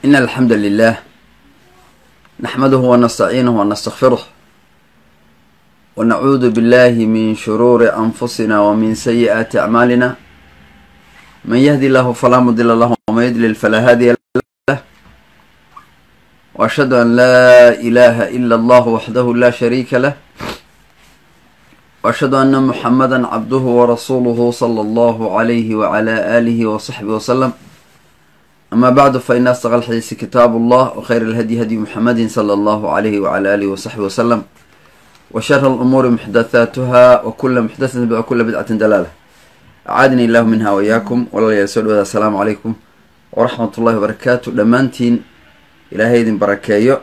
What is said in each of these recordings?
إن الحمد لله نحمده ونستعينه ونستغفره ونعوذ بالله من شرور أنفسنا ومن سيئات أعمالنا من يهدي الله فلا مضل له ومن يضلل فلا هادي له وأشهد أن لا إله إلا الله وحده لا شريك له وأشهد أن محمدا عبده ورسوله صلى الله عليه وعلى آله وصحبه وسلم أما بعد فإن أصدق الحديث كتاب الله وخير الهدي هدي محمد صلى الله عليه وعلى آله وصحبه وسلم وشر الأمور محدثاتها وكل محدثة وكل بدعة دلالة أعادني الله منها وإياكم ولا يسود السلام عليكم ورحمة الله وبركاته دمانتين إلهي idin barakeeyo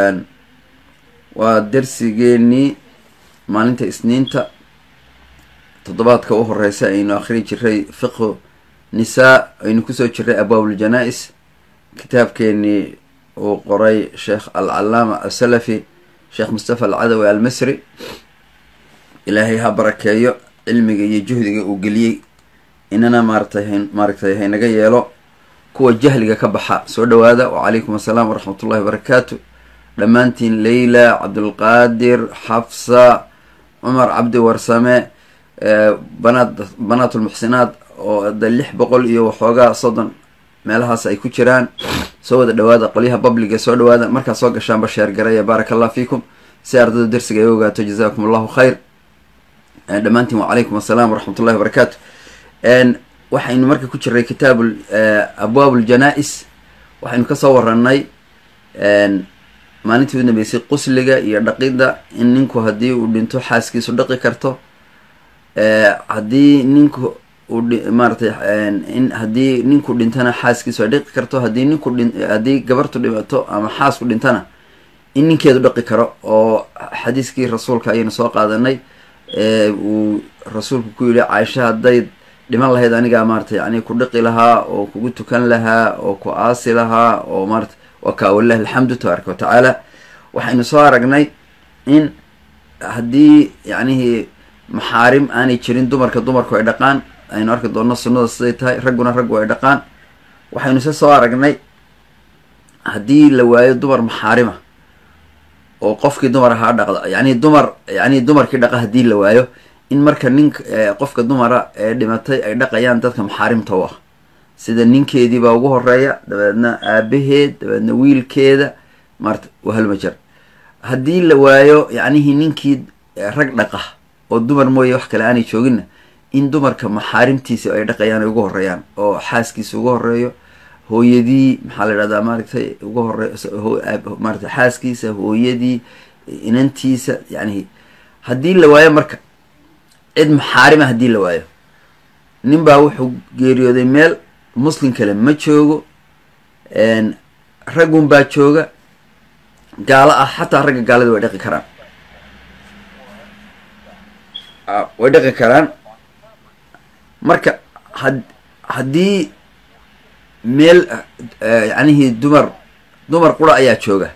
waa dersigeennii maalinta isniinta toddobaadka u horeysa aynu akhrin jiray fiqhu nisaa aynu kusoo jiray abwaab uljanaa-is kitaabkeenii uu qoray sheekh alcalaama asalafi sheekh mustafa alcadawi almisri ilaahay ha barakeeyo cilmiga iyo juhdiga uu geliyey inana maaratay maaragtay haynaga yeelo kuwa jahliga ka baxa soo dhawaada wacalaykum assalaam waraxmat ullahi wabarakaatu dhammaantiin leyla cabdulqaadir xafsa cumar cabdi warsame banaad banaatulmuxsinaad oo de lix boqol iyo waxoogaa soddon meelahaas ay ku jiraan soo wada dhawaada qolyaha babliga soo dhawaada markaad soo gashaanba sheergaraya baaraka allah fiikum si ardada dersiga ay ogaato jazakum allahu khayr dhammaantiin wacalaykum assalaam waraxmat ullahi wabarakaatu waxaynu marka ku jiray kitaab abwaab uljanaa-is waxaynu kasoo waranay maalintii u dambeysay qusliga iyo dhaqidda in ninku haddii uu dhinto xaaskiisu dhaqi karto haddii ninku uu maaratay in haddii ninku dhintana xaaskiisu ay dhaqi karto haddii ninku dhi haddii gabartu dhimato ama xaasku dhintana in ninkeedu dhaqi karo oo xadiiskii rasuulka ayaynu soo qaadanay uu rasuulku ku yihi caaisha hadday dhiman lahayd anigaa maaratay yani ku dhiqi lahaa oo kugu tukan lahaa oo ku aasi lahaa oo maarata waa kaa walilahi alxamdu tabaaraka watacaala waxaynu soo aragnay in haddii yacnihii maxaarim aanay jirin dumarka dumarku ay dhaqaan aynu arki doonno sunnada siday tahay ragguna raggu ay dhaqaan waxaynu se soo aragnay haddii la waayo dumar maxaarima oo qofkii dumar ahaa dhaqda yani dumar yani dumarkii dhaqa haddii la waayo in marka ninka qofka dumara ee dhimatay ay dhaqayaan dadka maxaarimta u ah sida ninkeediibaa ugu horeeya dabeedna aabaheed dabeedna wiilkeeda maarata wahalma jar haddii la waayo yacnihii ninkii rag dhaqa oo dumar mooye wax kale aanay jooginna in dumarka maxaarimtiisa ay dhaqayaan ay ugu horeeyaan oo xaaskiisa ugu horeeyo hooyadii maxaa la idhahdaa maaragtay ugu hore maarata xaaskiisa hooyadii inantiisa yacnihi haddii la waayo marka cid maxaarima haddii la waayo nin baa wuxuu geeriyooday meel muslim kale ma joogo raggun baa jooga gaalo ah xataa ragga gaalada way dhaqi karaan way dhaqi karaan marka had haddii meel yacnihii dumar dumar qura ayaa jooga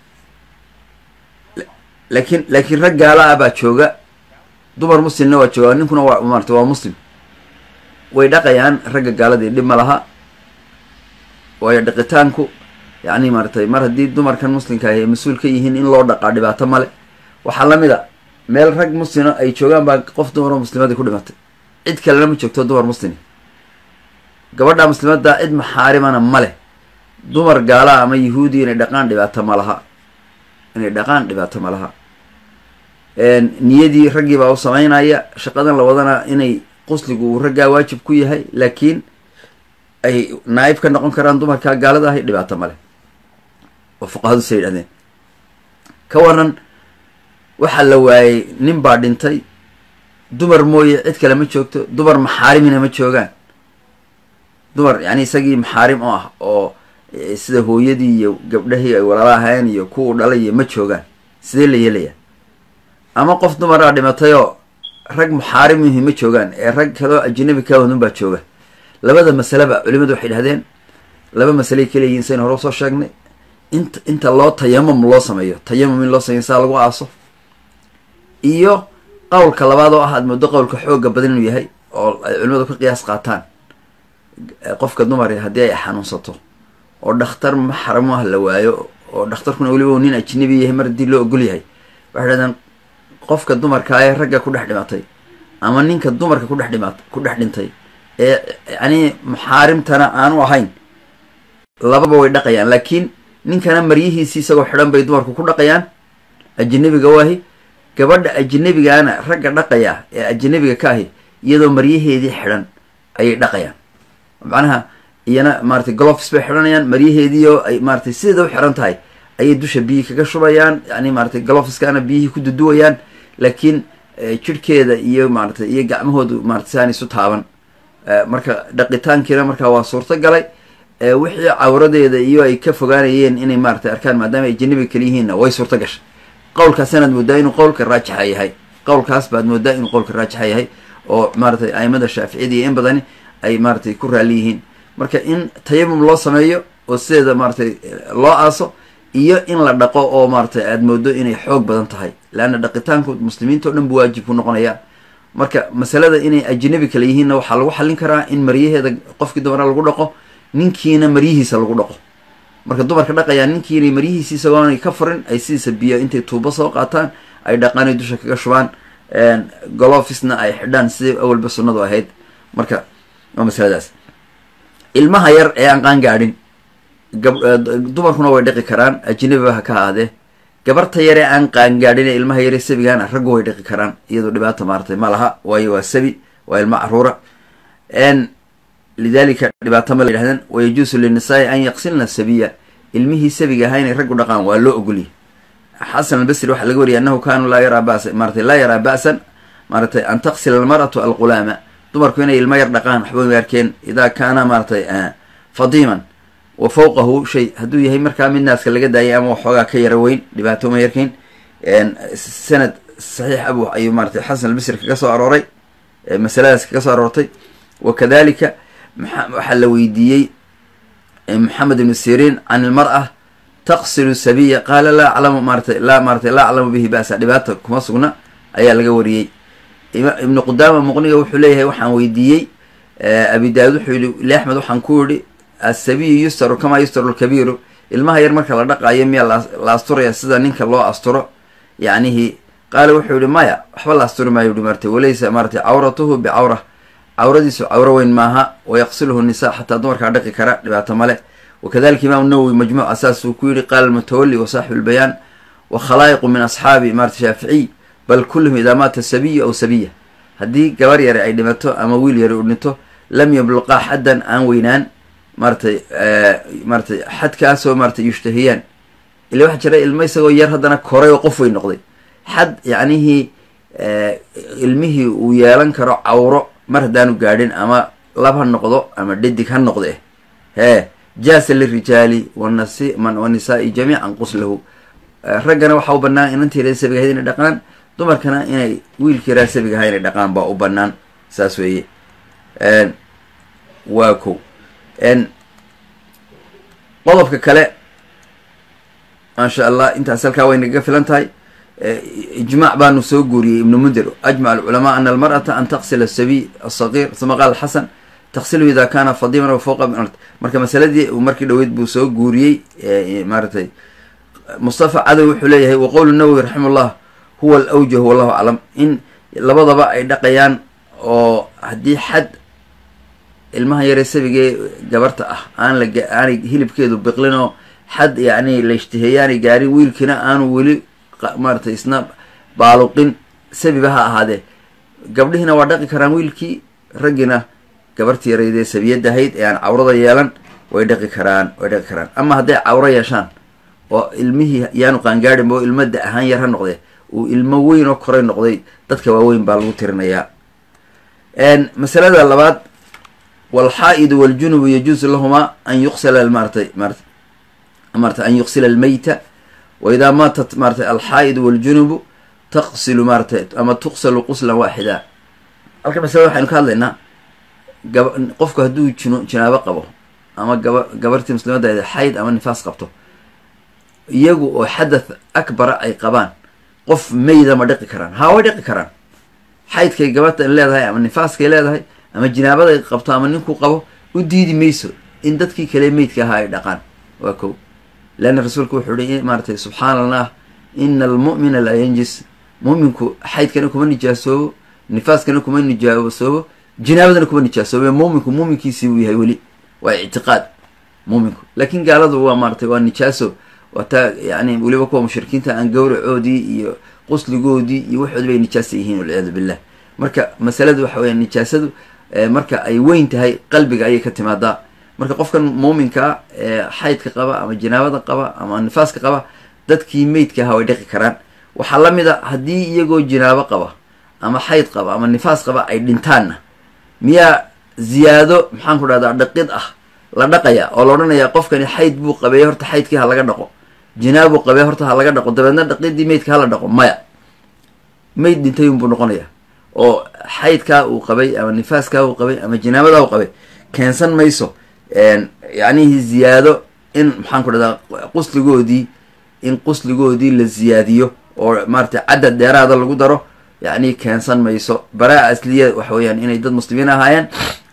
laakiin laakiin rag gaalo ah baa jooga dumar muslimna waa jooga ninkuna waa maarata waa muslim way dhaqayaan ragga gaaladii dhib ma laha waayo dhaqitaanku yacni maaratay mar haddii dumarkan muslimka ay mas-uul ka yihiin in loo dhaqaa dhibaato male waxaa lamid a meel rag muslima ay joogaan baa qof dumaroo muslimadii ku dhimatay cid kalena ma joogto dumar muslimi gabadha muslimadda cid maxaarimana ma leh dumar gaalaha ama yahuudi inay dhaqaan dhibaato ma laha inay dhaqaan dhibaato ma laha niyadii raggii baa u sameynaya shaqadan la wadana inay qusligu uu raggaa waajib ku yahay laakiin ay naaib ka noqon karaan dumarkaa gaalada ahay dhibaato male oo fuqahadu say yidhahdeen ka waran waxaa la waayey nin baa dhintay dumar mooye cid kale ma joogto dumar maxaarimina ma joogaan dumar yani isagii maxaarim oo ah oo sida hooyadii iyo gabdhahii ay walaala ahaayeen iyo kuwu dhalay iyo ma joogaan sidee la yeelaya ama qof dumaraa dhimatayoo rag muxaarimihi ma joogaan ee rag kaloo ajnabi kawadun baa jooga labada masaleba culimadu waxay dhahdeen laba masaley kaleyihiin saynu hore usoo sheegnay int inta loo tayamum loo sameeyo tayamum in loo sameeyo saa lagu aaso iyo qowlka labaad oo ah aad moodo qowlka xooga badan inuu yahay oo ay culimadu ka qiyaas qaataan qofka dumari haddii ay xanuunsato oo dhakhtar maxram ah la waayo oo dhakhtarkuna weliba nin ajnabi yahay mar haddii loo ogol yahay waxay dhahdeen qofka dumarka ee ragga ku dhex dhimatay ama ninka dumarka kudhex dhimat ku dhex dhintay ee yani maxaarimtana aanu ahayn lababa way dhaqayaan laakiin ninkana maryihiisii isagoo xidhan bay dumarku ku dhaqayaan ajnabiga waahi gabadha ajnabigaana ragga dhaqaya ee ajnabiga ka ahi iyadoo maryaheedii xidhan ayay dhaqayaan macnaha iyana maratay glofs bay xidhanayaan maryaheediio ay maratay sideeda u xidhan tahay ayay dusha biyihii kaga shubayaan yani maratay glofskana biyihii ku duduwayaan laakiin jirhkeeda iyo maratay iyo gacmahoodu maratay saan isu taaban marka dhaqitaankiina markaa waa suurto galay wixii cawradeeda iyo ay ka fogaanayeen inay maratay arkaan maadaama ay janabiga kala yihiinna way suurto gashay qowlkaasinaad moodaa inuu qowlka raajixa yahay qowlkaas baad moodaa inuu qowlka raajixa yahay oo maratay aimada shaaficiyada iyo in badani ay maratay ku raali yihiin marka in tayamum loo sameeyo oo sideeda maratay loo aaso iyo in la dhaqo oo maratay aad moodo inay xoog badan tahay leanna dhaqitaanku muslimiinta o dhan bu waajib ku noqonaya marka masalada inay ajnabi kale yihiinna waxaa lagu xallin karaa in maryaheeda qofkii dumara lagu dhaqo ninkiina maryihiisa lagu dhaqo marka dumarka dhaqayaa ninkiina maryihiisi isagoonay ka furin ay sidiisa biyo intay tuubo soo qaataan ay dhaqaan ay dusha kaga shubaan golofisna ay xidhaan sidii awalba sunnadu ahayd marka waa masaladaas ilmaha yar ee aan qaan gaadhin dumarkuna way dhaqi karaan ajnabiba ha ka ahaadee gabarta yar ee aan qaan gaadhin ee ilmaha yare sabigaana raggu way dhaqi karaan iyadoo dhibaata maaratay ma laha waayo waa sabi waa ilma caruura lidalika dhibaato ma la yidhahdeen wayajuusu linisaai an yaqsilna sabiya ilmihii sabiga ahaa inay raggu dhaqaan waa loo ogoliyay xasan albasri waxaa laga wariyay annahu kaanuu laa yaraa basa maratay laa yaraa ba'san maaratay an taqsila almar'atu alqulaama dumarku inay ilmo yar dhaqaan waxba ma arkeen idaa kaana maaratay fadiiman wa fawqahu shay hadduu yahay markaa mid naaska laga daayay ama waxoogaa ka yara weyn dhibaato ma yarkeyn sanad saxiix abu ayuu maaratay xasan albasri kaga soo arooray masaladaas kaga soo aroortay wakadalika waxaa la weydiiyey maxamed ibnu siriin can ilmar-a taqsilu sabiya qaala laa aclamu maaratay laa maaratay laa aclamu bihi ba'sa dhibaata kuma sugna ayaa laga wariyey ibnu qudaama muqniga wuxuu leeyahay waxaan weydiiyey abi daawud wuxuu yihi li axmed waxaan ku yihi asabiyu yustaru kamaa yustaru lkabiiru ilmaha yar marka la dhaqaayo miyaa la asturaya sida ninka loo asturo yacnihi qaala wuxuu yihi maya waxba la asturi maayo yihi maratay walaysa maaratay cawratuhu bicawra cawradiisu cawro weyn maaha wayaqsiluhu nisa xataa dumarkaa dhaqi kara dhibaato male wakadalika imaam nawowi majmuuc asaas uu ku yihi qaala almutawali wa saaxibu lbayaan wa khalaa'iqu min asxaabi maarata shaaficiy bal kulluhum idaa maata sabiyu aw sabiya haddii gabar yare ay dhimato ama wiil yare u dhinto lam yabluqaa xaddan aan weynaan maaratay maaratay xadkaasoo maaratay yushtahiyaan ila waxaa jira ilmo isagoo yar haddana koray oo qof weyn noqday xad yacnihii ilmihii uu yeelan karo cawro mar haddaanu gaadhin ama lab ha noqdo ama dhadig ha noqde hee jaasa lirijaali wanasi wanisaai jamiican quslahu raggana waxaa u banaan inantii reer sabiga ahayd inay dhaqaan dumarkana inay wiilkii reer sabiga ahaa inay dhaqaan baa u banaan saas weeye waa ko qodobka kale maasha allah intaas halkaa way nagaga filan tahay ijmaac baanu soo guuriyey ibnu mundir ajmac alculamaa ana almar'ata an taqsila asabiy asagir uma qaala xasan taqsilu ida kana fadiman aw fawqa marka masaladii markii dhaweyd buu soo guuriyey maaratay mustafa cadow wuxuu leeyahay wa qowlu nawowi raxima ullah huwa alawjah wallahu aclam in labadaba ay dhaqayaan oo haddii xad ilmaha yaree sabigee gabarta ah aan la aanay hilibkeedu biqlinoo xad yacni la ishtiheeyaanay gaarin wiilkiina aanu weli maaratay isna baaluqin sabiba ha ahaadee gabdhihiina waa dhaqi karaan wiilkii raggiina gabartii yaraydee sabiyadda ahayd ee aan cawrada yeelan way dhaqi karaan way dhaqi karaan ama hadday cawro yeeshaan oo ilmihii yaanu qaangaadhinba oo ilmo da ahaan yar ha noqdee uu ilmo weyn oo koray noqday dadka waaweyn baa lagu tirinayaa masalada labaad walxaa'idu waljunubu yajuusu lahumaa an yuqsila maaratay maarata maarata an yuqsila almeyta wa idaa maatat maaratay alxaa'idu waljunubu taqsilu maaratay ama tuqsalu quslan waaxida halka masalada waxaynu ka hadlaynaa gaba qofku hadduu jino jinaabo qabo ama gaba gabartii muslimadda ayd xayd ama nifaas qabto iyagu oo xadath akbara ay qabaan qof meyda ma dhaqi karaan haa way dhaqi karaan xaydkay gabadha leedahay ama nifaaskay leedahay ama jinaabaday qabto ama ninkuu qabo u diidi mayso in dadkii kale meydka ahaa ay dhaqaan waa kow leanna rasuulku wuxuu ihi maaratay subxaana allah ina almu'mina laa yanjis mu'minku xaydkana kuma nijaasoobo nifaaskana kuma nijaasoobo jinaabadana kuma nijaasoobe muuminku muuminkiisii uu yahay weli waa ictiqaad muuminku laakiin gaaladu waa maaratay waa nijaaso waa taa yani weliba kuwa mushrikiinta aan gawracoodii iyo qusligoodii iyo waxoodi bay nijaasa yihiin walciyaadu billah marka masaladu waxa weya nijaasadu marka ay weyn tahay qalbiga ayay ka timaadaa marka qofkan muuminkaa xaydka qaba ama jinaabada qaba ama nifaaska qaba dadkii meydka ahaa way dhaqi karaan waxaa la mid a haddii iyagoo jinaabo qaba ama xayd qaba ama nifaas qaba ay dhintaanna miyaa ziyaado maxaan ku dhahdaa dhaqid ah la dhaqaya oo la odhanayaa qofkani xayd buu qabeeyey horta xaydkii ha laga dhaqo jinaab buu qabeey horta ha laga dhaqo dabeedna dhaqidii meydka hala dhaqo maya meyd dhintay unbuu noqonaya oo xaydkaa uu qabay ama nifaaskaa uu qabay ama jinaabadaa uu qabay keensan mayso yacnihii ziyaado in maxaan ku dhahdaa qusligoodii in qusligoodii la ziyaadiyo oo maaratay cadad dheeraada lagu daro yacni keensan mayso baraa asliya waxa weeyaan inay dad muslimiin ahaayeen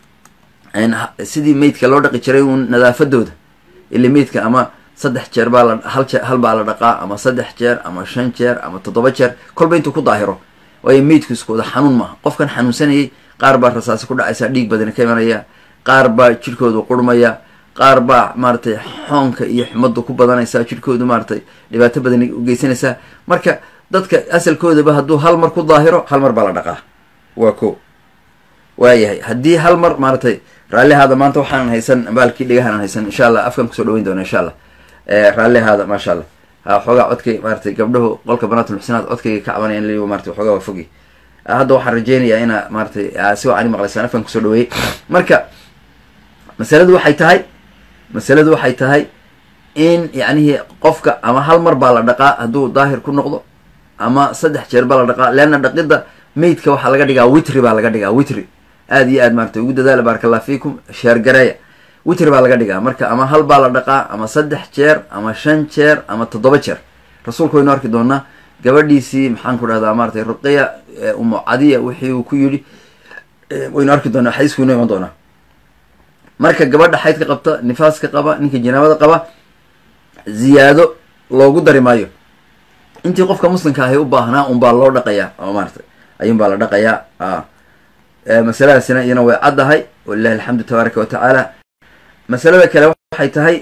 sidii meydka loo dhaqi jiray uun nadaafadooda ila meydka ama saddex jeer baa la hal jee hal baa la dhaqaa ama saddex jeer ama shan jeer ama toddoba jeer kolba intuu ku daahiro waayo meydku isku wada xanuun maaha qofkan xanuunsanayay qaar baa rasaasi ku dhacaysa dhiig badani ka imanaya qaar baa jirhkoodu qurmaya qaar baa maaratay xoonka iyo xumadu ku badanaysa jirhkoodu maaratay dhibaato badani ugeysanaysaa marka dadka asalkoodaba hadduu hal mar ku daahiro hal mar baa la dhaqaa waa ko waayahay haddii hal mar maaratay raallihaada maanta waxaanan haysan baalkii dhegahaanan haysan insha allah afkan kusoo dhaweyn doona insha allah raallihaada maasha allah ha xoogaa codkay maaratay gabdhahu qolka banaatul muxsinaad codkayga ka cabanaya in marata waxoogaa waa fogi hadda waxaan rajeynayaa inaa maaratay si wacan maqlaysaan afkan kusoo dhaweeyey marka masaladu waxay tahay masaladu waxay tahay in yacnihii qofka ama hal mar baa la dhaqaa hadduu daahir ku noqdo ama saddex jeer baa la dhaqaa leanna dhaqidda meydka waxaa laga dhigaa witri baa laga dhigaa witri aada iyo aad maaratay ugu dadaala baaraka allah fiikum sheergareeya witri baa laga dhigaa marka ama hal baa la dhaqaa ama saddex jeer ama shan jeer ama toddoba jeer rasuulku waynu arki doonaa gabadhiisii maxaan ku dhahdaa maaratay ruqiya umu cadiya wixii uu ku yidhi waynu arki doonaa xadiisku inu iman doonaa marka gabadha xaydka qabta nifaaska qaba ninka janaabada qaba ziyaado loogu dari maayo intii qofka muslimka ahay u baahnaa un baa loo dhaqayaa oo maaratay ayuun baa la dhaqayaa masaladaasina iyana way caddahay walilahi alxamdu tabaaraka wa tacaala masalada kale waxay tahay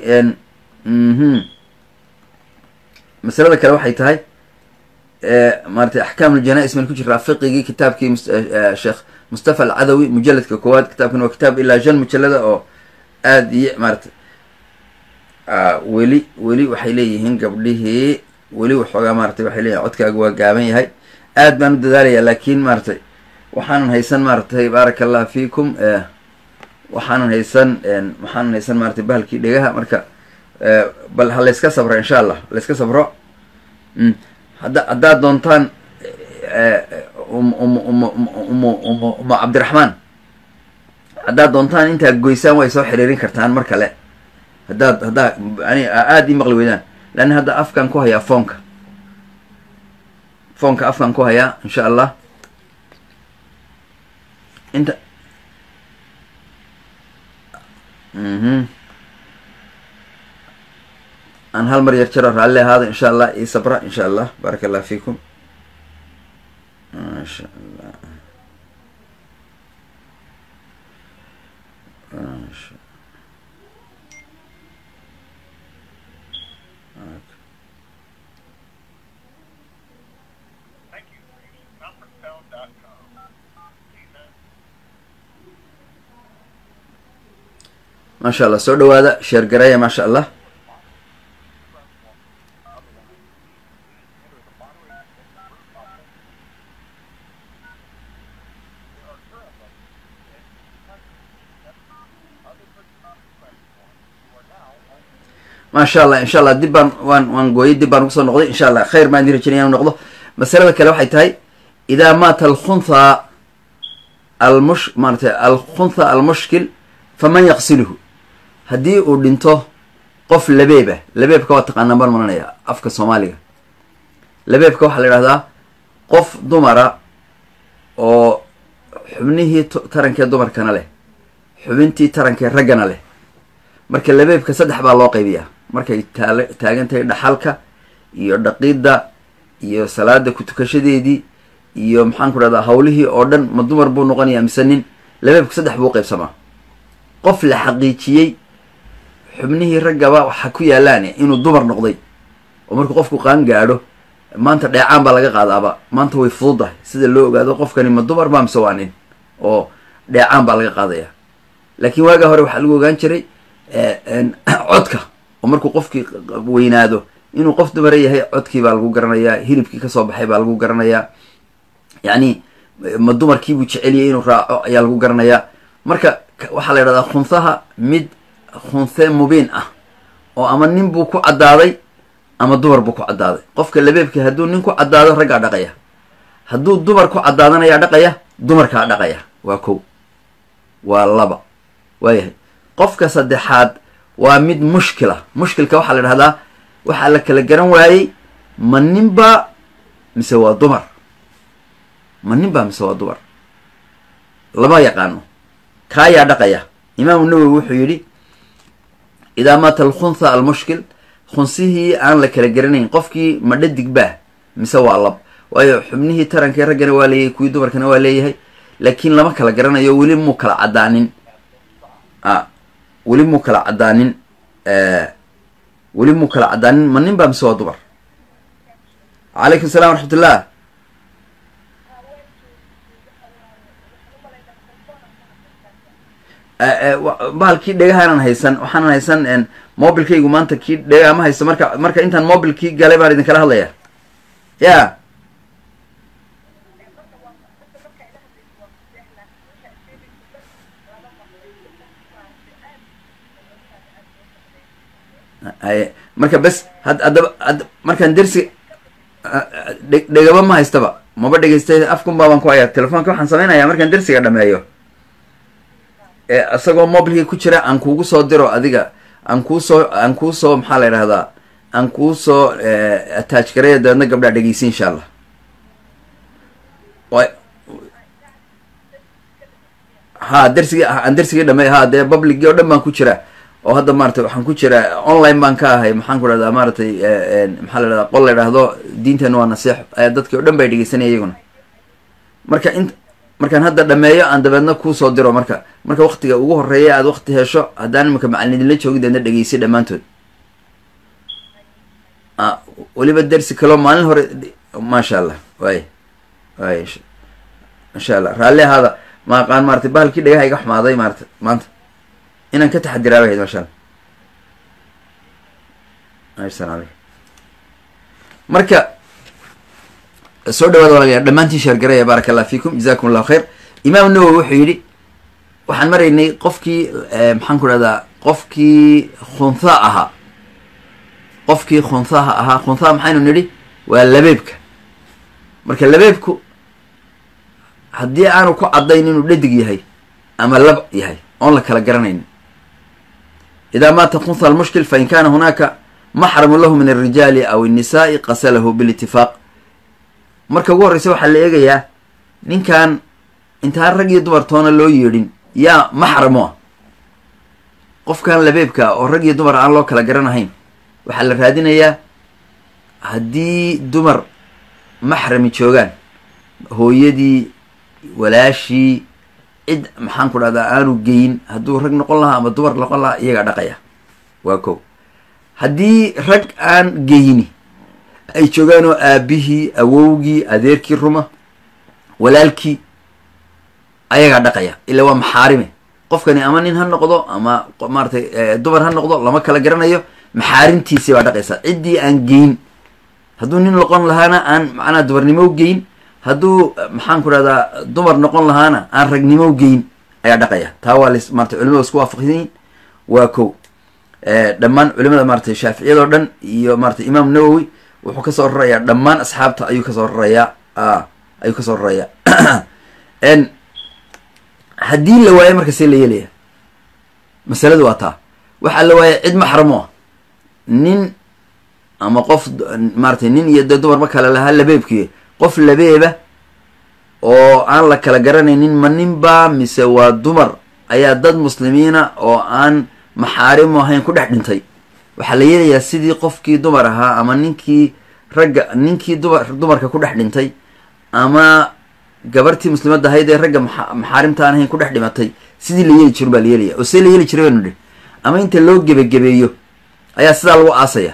masalada kale waxay tahay maaratay axkaam uljanais man ku jiraa fiqigii kitaabkii sheekh mustafa alcadawi mujaladka koowaad kitaabkan waa kitaab ilaa shan mujalada oo aada iyo maaratay weli weli waxay leeyihiin gabdhihii weli waxoogaa maaratay waxay leeyihin codkaaga waa gaaban yahay aad baan u dadaalaya laakiin maaratay waxaanan haysan maaratay baaraka allah fiikum waxaanan haysan waxaanan haysan maaratay bahalkii dhegaha marka bal ha layska sabro insha allah layska sabro hadda haddaad doontaan umu cabdiraxmaan haddaad doontaan intaad goysaan way soo xiriirin kartaan mar kale haddaad haddaa yani aada ii maqli weydaan leanna hadda afkaan ku hayaa foonka foonka afkaan ku hayaa insha allah inta mhm aan hal mar yar jaro raalli ahaada insha allah io sabra insha allah baaraka allah fiikum maasha allah maasha maasha allah soo dhawaada sheer gareeya maasha allah maasha allah insha allah dib baan waan waan gooyay dib baan kusoo noqday insha allah khayr baan idin rajenaya inu noqdo masalada kale waxay tahay idaa maata alkhuntha almush maaratay alkhuntha almushkil faman yaqsiluhu haddii uu dhinto qof labeeba labeebka waa taqaanaan baan maranaya afka soomaaliga labeebka waxaa la idhahdaa qof dumara oo xubnihii tarankee dumarkana leh xubintii tarankee raggana leh marka labeebka saddex baa loo qaybiyaa markay taal taagan tahay dhaxalka iyo dhaqidda iyo salaada ku tukashadeedii iyo maxaan ku dhahdaa hawlihii oo dhan ma dumar buu noqonayaa mise nin labeebku saddex buu qaybsamaa qof la xaqiijiyey xubnihii raggaba waxa ku yaalaan inuu dumar noqday oo markuu qofku qaan gaadho maanta dheecaan baa laga qaadaaba maanta way fududahay sida loo ogaado qofkani ma dumar baa mise waa nin oo dheecaan baa laga qaadaya laakiin waagaa hore waxaa lagu ogaan jiray codka oo markuu qofkii weynaado inuu qof dumara yahay codkii baa lagu garanayaa hilibkii kasoo baxay baa lagu garanayaa yacni ma dumarkiibuu jeceliyay inuu raaco ayaa lagu garanayaa marka waxaa la yidhahdaa khunsaha mid khunse mubiin ah oo ama nin buu ku caddaaday ama dumar buu ku caddaaday qofka labeebka hadduu nin ku caddaado raggaa dhaqaya hadduu dumar ku caddaadanayaa dhaqaya dumarkaa dhaqaya waa kow waa laba waayahay qofka saddexaad waa mid mushkila mushkilka waxaa la dhahdaa waxaa la kala garan waayey ma ninba mise waa dumar ma ninba mise waa dumar lama yaqaano kaayaa dhaqaya imaamu nawowi wuxuu yidhi idaa maata alkhuntha almushkil khunsihii aan la kala garanayn qofkii ma dhadig baa mise waa lab waayo xubnihii tarankii raggana waa leeyahay kuwii dumarkana waa leeyahay laakiin lama kala garanayo weli muu kala caddaanin a weli muu kala caddaanin weli muu kala caddaanin ma nin baa mise waa dumar calaykum salam waraxmat ullah bahalkii dhegahaanan haysan waxaanan haysan mobilkaygu maanta kii dhegaha ma haysto marka marka intaan mobilkii galay baan idin kala hadlaya ya haye marka bes had haddaba ad markaan dersi dhe dhegaba ma haystaba maba dhegeystay afkunbaa baan ku hayaa telefoonka waxaan samaynayaa markaan dersiga dhameeyo isagoo mobilkii ku jira aan kuugu soo diro adiga aan kuusoo aan kuusoo maxaa la yidhahdaa aan kuusoo attach gareeya dabeedna gabdhaa dhegeysi insha allah ha dersigii aan dersigii dhamey ha dee publicgii o dhan baan ku jira oo hadda maaratay waxaan ku jira online baan ka ahay maxaan ku dhahdaa maaratay maxaa la dhahdaa qol la idhahdo diinteena waa nasiixo dadkii o dhan bay dhegeysanaya iyaguna marka in markaan hadda dhameeyo aan dabeedna kuusoo diro marka marka waktiga ugu horeeya aad wakti hesho haddaan imika macalin idinla joogi deedna dhegeysi dhammaantood weliba dersi kaloo maalin hore maasha allah waay waay insha allah raalli ahaada ma aqaan maratay bahalkii dhagaha iga xumaaday maarata maanta inaan ka taxadiraa bahayd maasha allah asalaam aleykum marka soo dhawaada walaalayaal dhammaantiin sheergaraya baaraka allah fiikum jazakum allahu khayr imaam nawowi wuxuu yidhi waxaan maraynay qofkii maxaan ku dhahdaa qofkii khuntha ahaa qofkii khunthaha ahaa khunthaha maxaynu nidhi waa labeebka marka labeebku haddii aanu ku caddayn inuu dhadig yahay ama lab yahay oon la kala garanayn idaa maata khuntha almushkil fain kana hunaaka maxramu lahu min alrijaali aw الnisaai qasalahu bilitifaaq marka ugu horreysa waxaa la eegayaa ninkan intaan rag iyo dumar toona loo yeedhin yaa maxramo ah qofkan labeebka oo rag iyo dumar aan loo kala garanahayn waxaa la raadinayaa haddii dumar maxrami joogaan hooyadii walaashii cid maxaan ku dhahdaa aanu geyin hadduu rag noqon lahaa ama dumar noqon lahaa iyagaa dhaqaya waa kow haddii rag aan geyni ay joogaan oo aabihii awowgii adeerkii ruma walaalkii ayagaa dhaqaya ila waa maxaarime qofkani ama nin ha noqdo ama maaratay dumar ha noqdo lama kala garanayo maxaarimtiisii baa dhaqaysa ciddii aan geyn hadduu nin noqon lahaana aan macnaha dumarnimo geyn hadduu maxaan ku dhahdaa dumar noqon lahaana aan ragnimo geyn ayaa dhaqaya taa waa ls maratay culimada isku waafaqsanyihin waa kow dhammaan culimada maaratay shaaficiyadoo dhan iyo maaratay imaam nawowi wuxuu kasoo rarayaa dhammaan asxaabta ayuu kasoo rarayaa ayuu kasoo rarayaa haddii la waayo marka see la yeelaya masaladu waa taa waxaa la waaya cid maxramo ah nin ama qof maaratay nin iyo dee dumarba kale lahaa labeebkii qof labeeba oo aan la kala garanaynin ma ninba mise waa dumar ayaa dad muslimiina oo aan maxaarimu ahayn ku dhex dhintay waxaa la yeelayaa sidii qofkii dumar ahaa ama ninkii ragga ninkii dumar dumarka ku dhex dhintay ama gabartii muslimadda ahayd ee ragga maxa maxaarimta aan ahayn ku dhex dhimatay sidii la yeeli jirin baa la yeelaya oo see la yeeli jiray baynu dhi ama inta loo gebagebeeyo ayaa sidaa lagu aasaya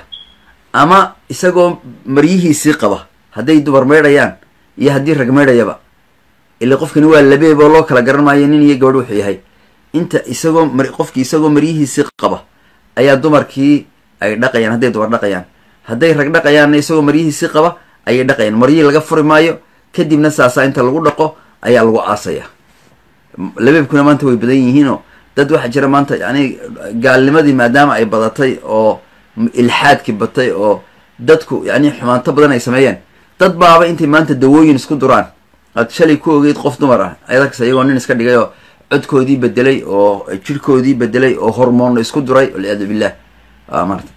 ama isagoo maryihiisii qaba hadday dumar meydhayaan iyo haddii rag meydhayaba ila qofkani waa labeeb oo loo kala garan maayo nin iyo gabadh wuxuu yahay inta isagoo mar qofkii isagoo maryihiisii qaba ayaa dumarkii ay dhaqayaan hadday dumar dhaqayaan hadday rag dhaqayaanna isagoo maryihiisii qaba ayay dhaqayaan maryihii laga furi maayo kadibna saasaa inta lagu dhaqo ayaa lagu aasaya labeebkuna maanta way badan yihiinoo dad waxaa jira maanta yani gaalnimadii maadaama ay badatay oo ilxaadkii batay oo dadku yani xumaanto badan ay sameeyeen dad baaba intay maanta dawooyin isku duraan aad shalay ku ogeyd qof dumar ah ayadakase iyagoo nin iska dhigay oo codkoodii bedelay oo jirhkoodii bedelay oo hormoonna isku duray walciyaadu billah maarata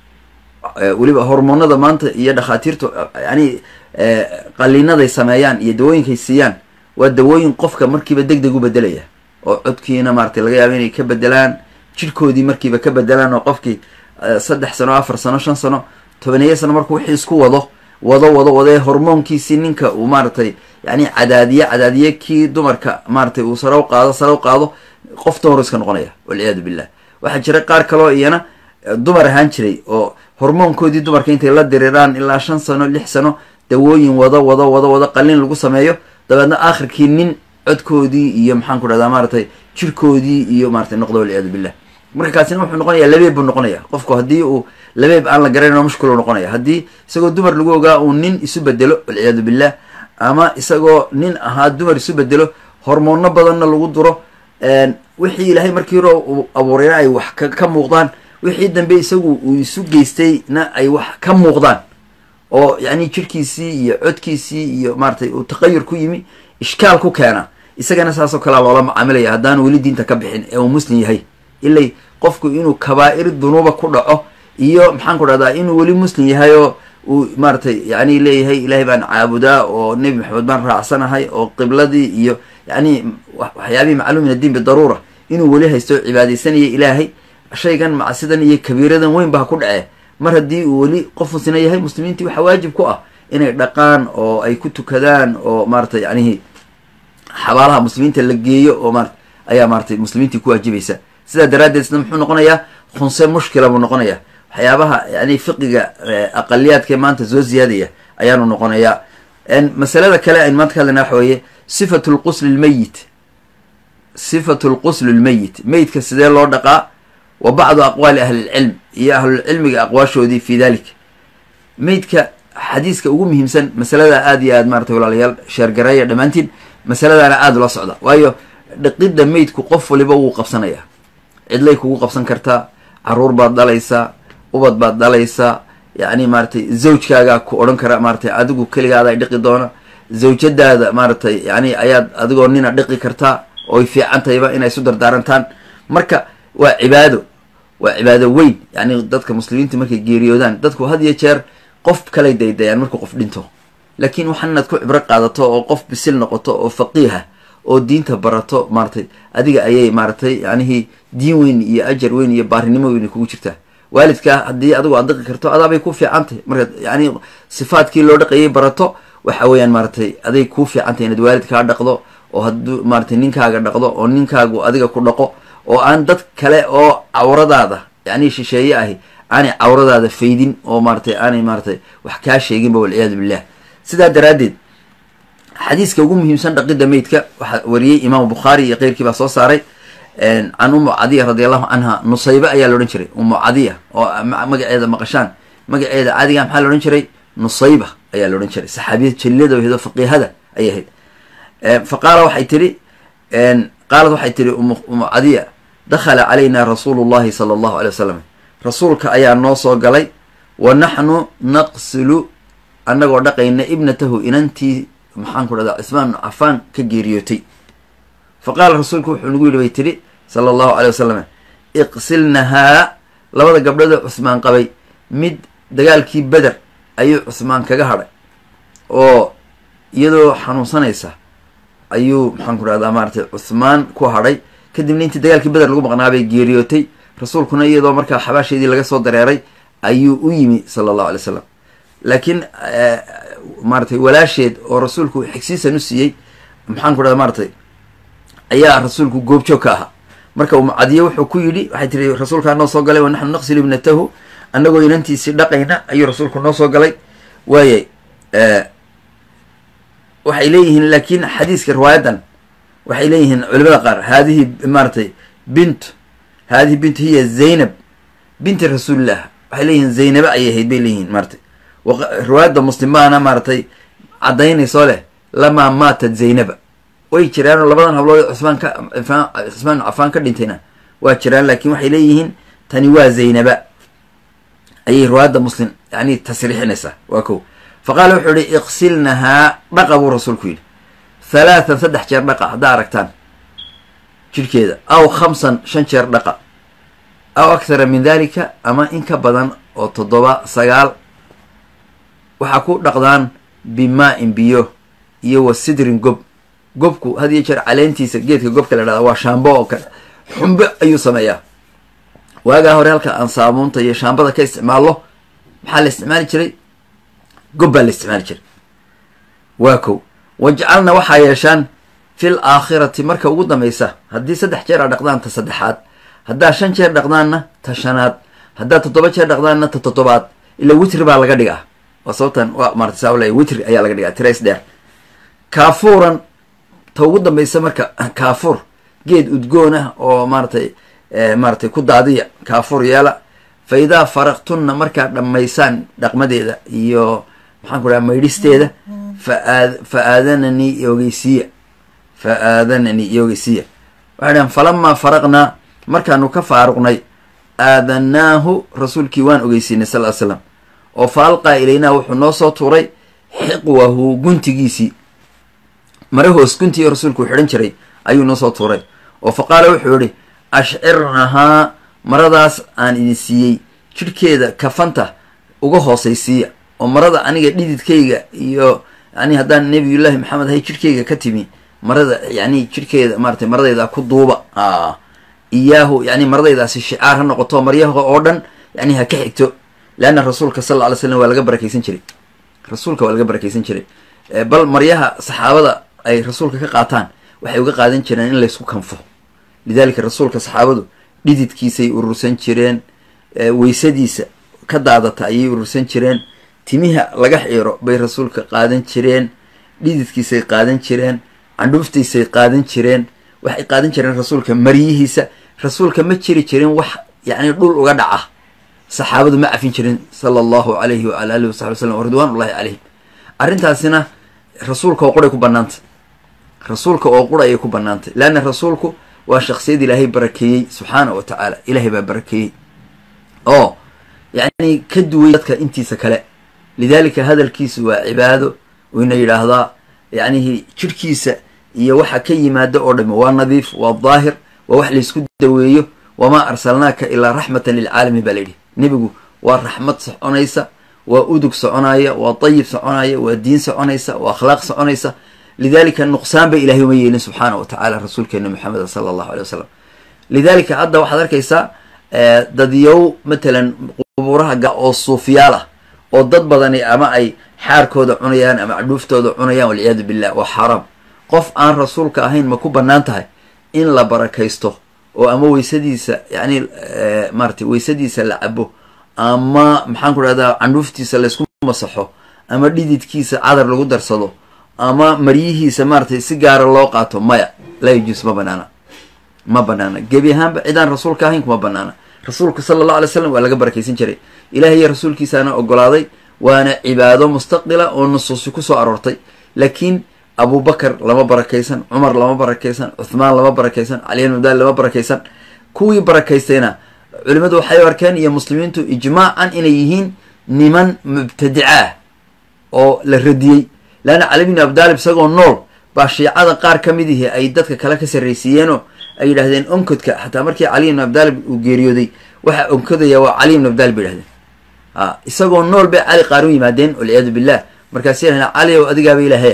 weliba hormoonada maanta iyo dhakhaatiirtu yani qaliinaday sameeyaan iyo dawooyinkay siiyaan waa dawooyin qofka markiiba deg deg u bedelaya oo codkiina maratay laga yaabo inay ka bedelaan jirhkoodii markiiba ka bedelaan oo qofkii saddex sano afar sano shan sano tobaneeya sano markuu wixii isku wado wado wado wado ee hormoonkiisii ninka uu maaratay yani cadaadiye cadaadiye kii dumarka maaratay uu sare u qaado sare u qaado qof dumar iska noqonaya walciyaadu billah waxaa jira qaar kaloo iyana dumar ahaan jiray oo hormoonkoodii dumarka intay la diriraan ilaa shan sano lix sano dawooyin wado wado wado wado qalin lagu sameeyo dabeedna aakhirkii nin codkoodii iyo maxaan ku dhahdaa maaratay jirkoodii iyo maaratay noqdo walciyaadu billah marka kaasina wuxuu noqonaya labeeb buu noqonaya qofku haddii uu labeeb aan la garanayno mushkil u noqonaya haddii isagoo dumar lagu ogaa uu nin isu bedelo walciyaadu billah ama isagoo nin ahaa dumar isu bedelo hormoono badanna lagu duro wixii ilaahay markii hore uu abuurayna ay wax ka muuqdaan wixii dambe isagu uu isu geystayna ay wax ka muuqdaan oo yani jirhkiisii iyo codkiisii iyo maaratay uu taqayur ku yimi ishkaal ku keena isagana saasoo kalea loola macaamilaya haddaanu weli diinta ka bixin ee uu muslim yahay ilay qofku inuu kabaa'ir dunuuba ku dhaco iyo maxaan ku dhahdaa inuu weli muslim yahay oo uu maaratay yani leeyahay ilaahay baan caabudaa oo nebi maxamed baan raacsanahay oo qibladii iyo yani waxyaabihii macluum min addiin bidaruura inuu weli haysto o cibaadaysanaya ilaahay shaygan macsidan iyo kabiiradan weyn ba ha ku dhacee mar haddii uu weli qof muslina yahay muslimiintii waxaa waajib ku ah inay dhaqaan oo ay ku tukadaan oo maaratay yanihi xabaalaha muslimiinta la geeyo oo marat ayaa maaratay muslimiintii ku waajibaysa sidaa daraaddeed isna muxuu noqonayaa khunse mushkila buu noqonayaa waxyaabaha yani fiqiga aqaliyaadka maanta soo ziyaadaya ayaanu noqonayaa masalada kale aynu maanta ka hadlayna waxa weeye sifatu lqusli lmeyit sifatu lqusli lmeyit meyidka sidee loo dhaqaa wa bacdu aqwaali ahlilcilm iyo ahlulcilmiga aqwaashoodii fi dalik meydka xadiiska ugu muhiimsan masalada aada iyo aad maratay walaalayaal sheergareeya dhammaantiin masaladaana aada ula socda waayo dhaqidda meydku qof waliba wuu qabsanayaa cidlay kugu qabsan kartaa caruur baad dhalaysaa ubad baad dhalaysaa yacni maaratay zawjkaagaa ku odhan kara maaratay adigu keligaada ay dhiqi doona zawjadaada maaratay yani ayaad adigoo nina dhiqi kartaa oy fiican tahayba inay isu dardaarantaan marka waa cibaado waa cibaado weyn yani dadka muslimiinta markay geeriyoodaan dadku had iyo jeer qof kalay daydayaan markuu qof dhinto laakiin waxaan inaad ku cibro qaadato oo qof bisil noqoto oo faqiiha oo diinta barato maaratay adiga ayay maaratay yanihii diin weyn iyo ajar weyn iyo baarinimo weyn kugu jirtaa waalidkaa haddii adigu aad dhaqi karto adaabay ku fiican tahay markaad yani sifaadkii loo dhaqayay barato waxa weeyaan maaratay aday kuu fiican tahay inaad waalidkaa dhaqdo oo hadduu maaratay ninkaaga dhaqdo oo ninkaagu adiga ku dhaqo oo aan dad kale oo cawradaada yani shisheeye ahi aanay cawradaada faydin oo maaratay aanay maaratay wax kaa sheeginba walciyaadu billah sidaa daraaddeed xadiiska ugu muhiimsan dhaqidda meydka waxaa wariyey imaamu bukhaari iyo keyrkii baa soo saaray can umu cadiya radi allahu canha nusaybe ayaa la odhan jiray umu cadiya oo magaceeda maqashaan magaceeda caadiga maxaa la odhan jiray nusayba ayaa la odhan jiray saxaabiyad jaliilada wahdo faqiihada ayay ahayd fa qaala waxay tihi qaalad waxay tihi umu cadiya dakhala calayna rasuulu llahi sala allahu alay wasalam rasuulka ayaa noo soo galay wa naxnu naqsilu annagoo dhaqayna ibnatahu inantii maxaan ku dhahdaa cismaan cafaan ka geeriyootay fa qaala rasuulku wuxuu nagu yidhi bay tidhi sala allahu calay wasalam iqsilnahaa labada gabdhoodee cusmaan qabay mid dagaalkii beder ayuu cusmaan kaga hadhay oo iyadoo xanuunsanaysa ayuu maxaan ku dhahdaa maaratay cusmaan ku hadhay kadibna intii dagaalkii beder lagu maqnaabay geeriyootay rasuulkuna iyadoo markaa xabaasheedii laga soo dareeray ayuu u yimi sala allahu alay slam laakiin maaratay walaasheed oo rasuulku xigsiisan u siiyey maxaan ku dhahda maaratay ayaa rasuulku goobjoog ka ahaa marka umucadiye wuxuu ku yidhi waxay tiri rasuulkaa noo soo galay wa naxnu naqsilu ibnatahu annagoo inantiisii dhaqayna ayuu rasuulku noo soo galay waayay waxay leeyihiin laakiin xadiiska riwaayadan waxay leeyihiin culimada qaar haadihi maaratay bint haadihi bint hiya zaynab binti rasuulillah waxay leeyihiin zaynabe ayay ahayd bay leeyihiin maaratay riwaayadda muslimaana maaratay caddaynayso leh lamaa maatat zaynaba way jiraanoo labadan hablood cusmaan ka cusmaan cafaan ka dhintayna waa jiraan laakiin waxay leeyihiin tani waa zaynaba ayay riwaayadda muslim yani tasriixinaysaa waa kow fa qaala wuxuu yihi iqsilnahaa dhaqa buu rasuulku yidhi halaathan saddex jeer dhaqa haddaa aragtaan jidhkeeda aw khamsan shan jeer dhaqa aw akthara min dalika ama in ka badan oo toddoba sagaal waxaa ku dhaqdaan bimaa-in biyo iyo wa sidrin gob gobku had iyo jeer caleentiisa geedka gobka la dhahda waa shaambo oo kale xumbe ayuu sameeyaa waagaa hore halka aan saabuunta iyo shaambada ka isticmaallo maxaa la isticmaali jiray gob baa la isticmaali jiray waa kow wajcalna waxaa yeeshaan fil aakhirati marka ugu dambaysa haddii saddex jeer a dhaqdaan ta saddexaad haddaa shan jeer dhaqdaanna ta shanaad haddaa toddoba jeer dhaqdaanna ta toddobaad ila witri baa laga dhigaa waa sababtan waa maarata saa ula witri ayaa laga dhigaa tirays dheer kaafuuran ta ugu dambaysa marka kaafuur geed udgoon ah oo maaratay maaratay ku daadiya kaafuur yeela fa idaa faraqtunna markaad dhammaysaan dhaqmadeeda iyo maxaan ku dhaha maydhisteeda fa fa aadananii ogeysiiya fa aadananii ogeysiiya waxay dhahan falamaa faraqnaa markaanu ka faaruqnay aadanaahu rasuulkii waan ogeysiinay sal l slam oo fa alqaa ilaynaa wuxuu noo soo tuuray xiqwahu guntigiisii mare hoos guntigii rasuulku xidhan jiray ayuu noo soo tuuray oo fa qaala wuxuu yihi ashcirnahaa maradaas aan idin siiyey jidhkeeda kafanta uga hoosaysiiya oo marada aniga dhididkayga iyo yani haddaan nabiyullaahi maxamed ahay jidhkayga ka timi marada yani jidhkeeda maaratay maradayda ku duuba iyaahu yani maradaydaasi shicaar ha noqoto maryaha oo dhan yani ha ka xigto leanna rasuulka sal alla ly slam waa laga barakeysan jiray rasuulka waa laga barakeysan jiray bal maryaha saxaabada ay rasuulka ka qaataan waxay uga qaadan jireen in laysku kanfo lidaalika rasuulka saxaabadu dhididkiisay urursan jireen weysadiisa ka daadata ayay urursan jireen timiha laga xiiro bay rasuulka qaadan jireen dhididkiisay qaadan jireen candhuuftiisay qaadan jireen waxay qaadan jireen rasuulka maryihiisa rasuulka ma jiri jirin wax yacni dhul uga dhaca saxaabadu ma cafin jirin sala allahu alayhi waala alihi wasaxbi wasalam ridwaan ullahi calayhim arrintaasina rasuulka oo quray ku banaantay rasuulka oo qura ayay ku banaantay leanna rasuulku waa shaksiyad ilaahay barakeeyey subxaana wa tacaala ilaahay baa barakeeyey oo yacni ka duway dadka intiisa kale lidaalika hadalkiisu waa cibaado wayna yidhaahdaa yacnihi jidhkiisa iyo waxa ka yimaada oo dhami waa nadiif waa daahir waa wax laysku daweeyo wamaa arsalnaaka ilaa raxmatan lilcaalamiin baa layidhi nebigu waa raxmad soconaysa waa udug soconaya waa dayib soconaya waa diin soconaysa waa akhlaaq soconaysa lidalika nuqsaan ba ilahay uma yeelin subxaana wa tacala rasuulkeena maxameda sala allahu alay wasalam lidalika hadda waxaad arkaysaa dadyow matalan qubuuraha ga oo suufiyaal ah oo dad badani ama ay xaarkooda cunayaan ama cadhuuftooda cunayaan walciyaadu billah waa xaaraam qof aan rasuulka ahayn ma ku bannaan tahay in la barakaysto oo ama weysadiisa yani maaratay weysadiisa la cabo ama maxaan ku dhahdaa candhuuftiisa laysku masaxo ama dhididkiisa cadar lagu darsado ama maryihiisa maaratay si gaara loo qaato maya laa yajuus ma banaana ma banaana gebi ahaanba cidaan rasuulka ahayn kuma banaana rasuulku sala allahu alay slam waa laga barakaysan jiray ilaah iyo rasuulkiisaana ogolaaday waana cibaado mustaqila oo nusuusi kusoo aroortay laakiin abubakar lama barakaysan cumar lama barakaysan cuthmaan lama barakaysan cali ibn abdali lama barakaysan kuwii barakaystayna culimadu waxay arkeen iyo muslimiintu ijmaacan inay yihiin niman mubtadica ah oo la radiyey leanna cali bn abdaalib isagoo nool baa shiicada qaar ka mid ihi ay dadka kale ka sarraysiiyeenoo ay yidhahdeen onkodka xataa markii cali ibn abdaalib uu geeriyooday waxaa onkodaya waa cali ibn abdaalib bay yidhahdeen a isagoo nool bay cali qaar u yimaadeen walciyaadu billah markaas yidhahdeen cali ow adigaaba ilaahe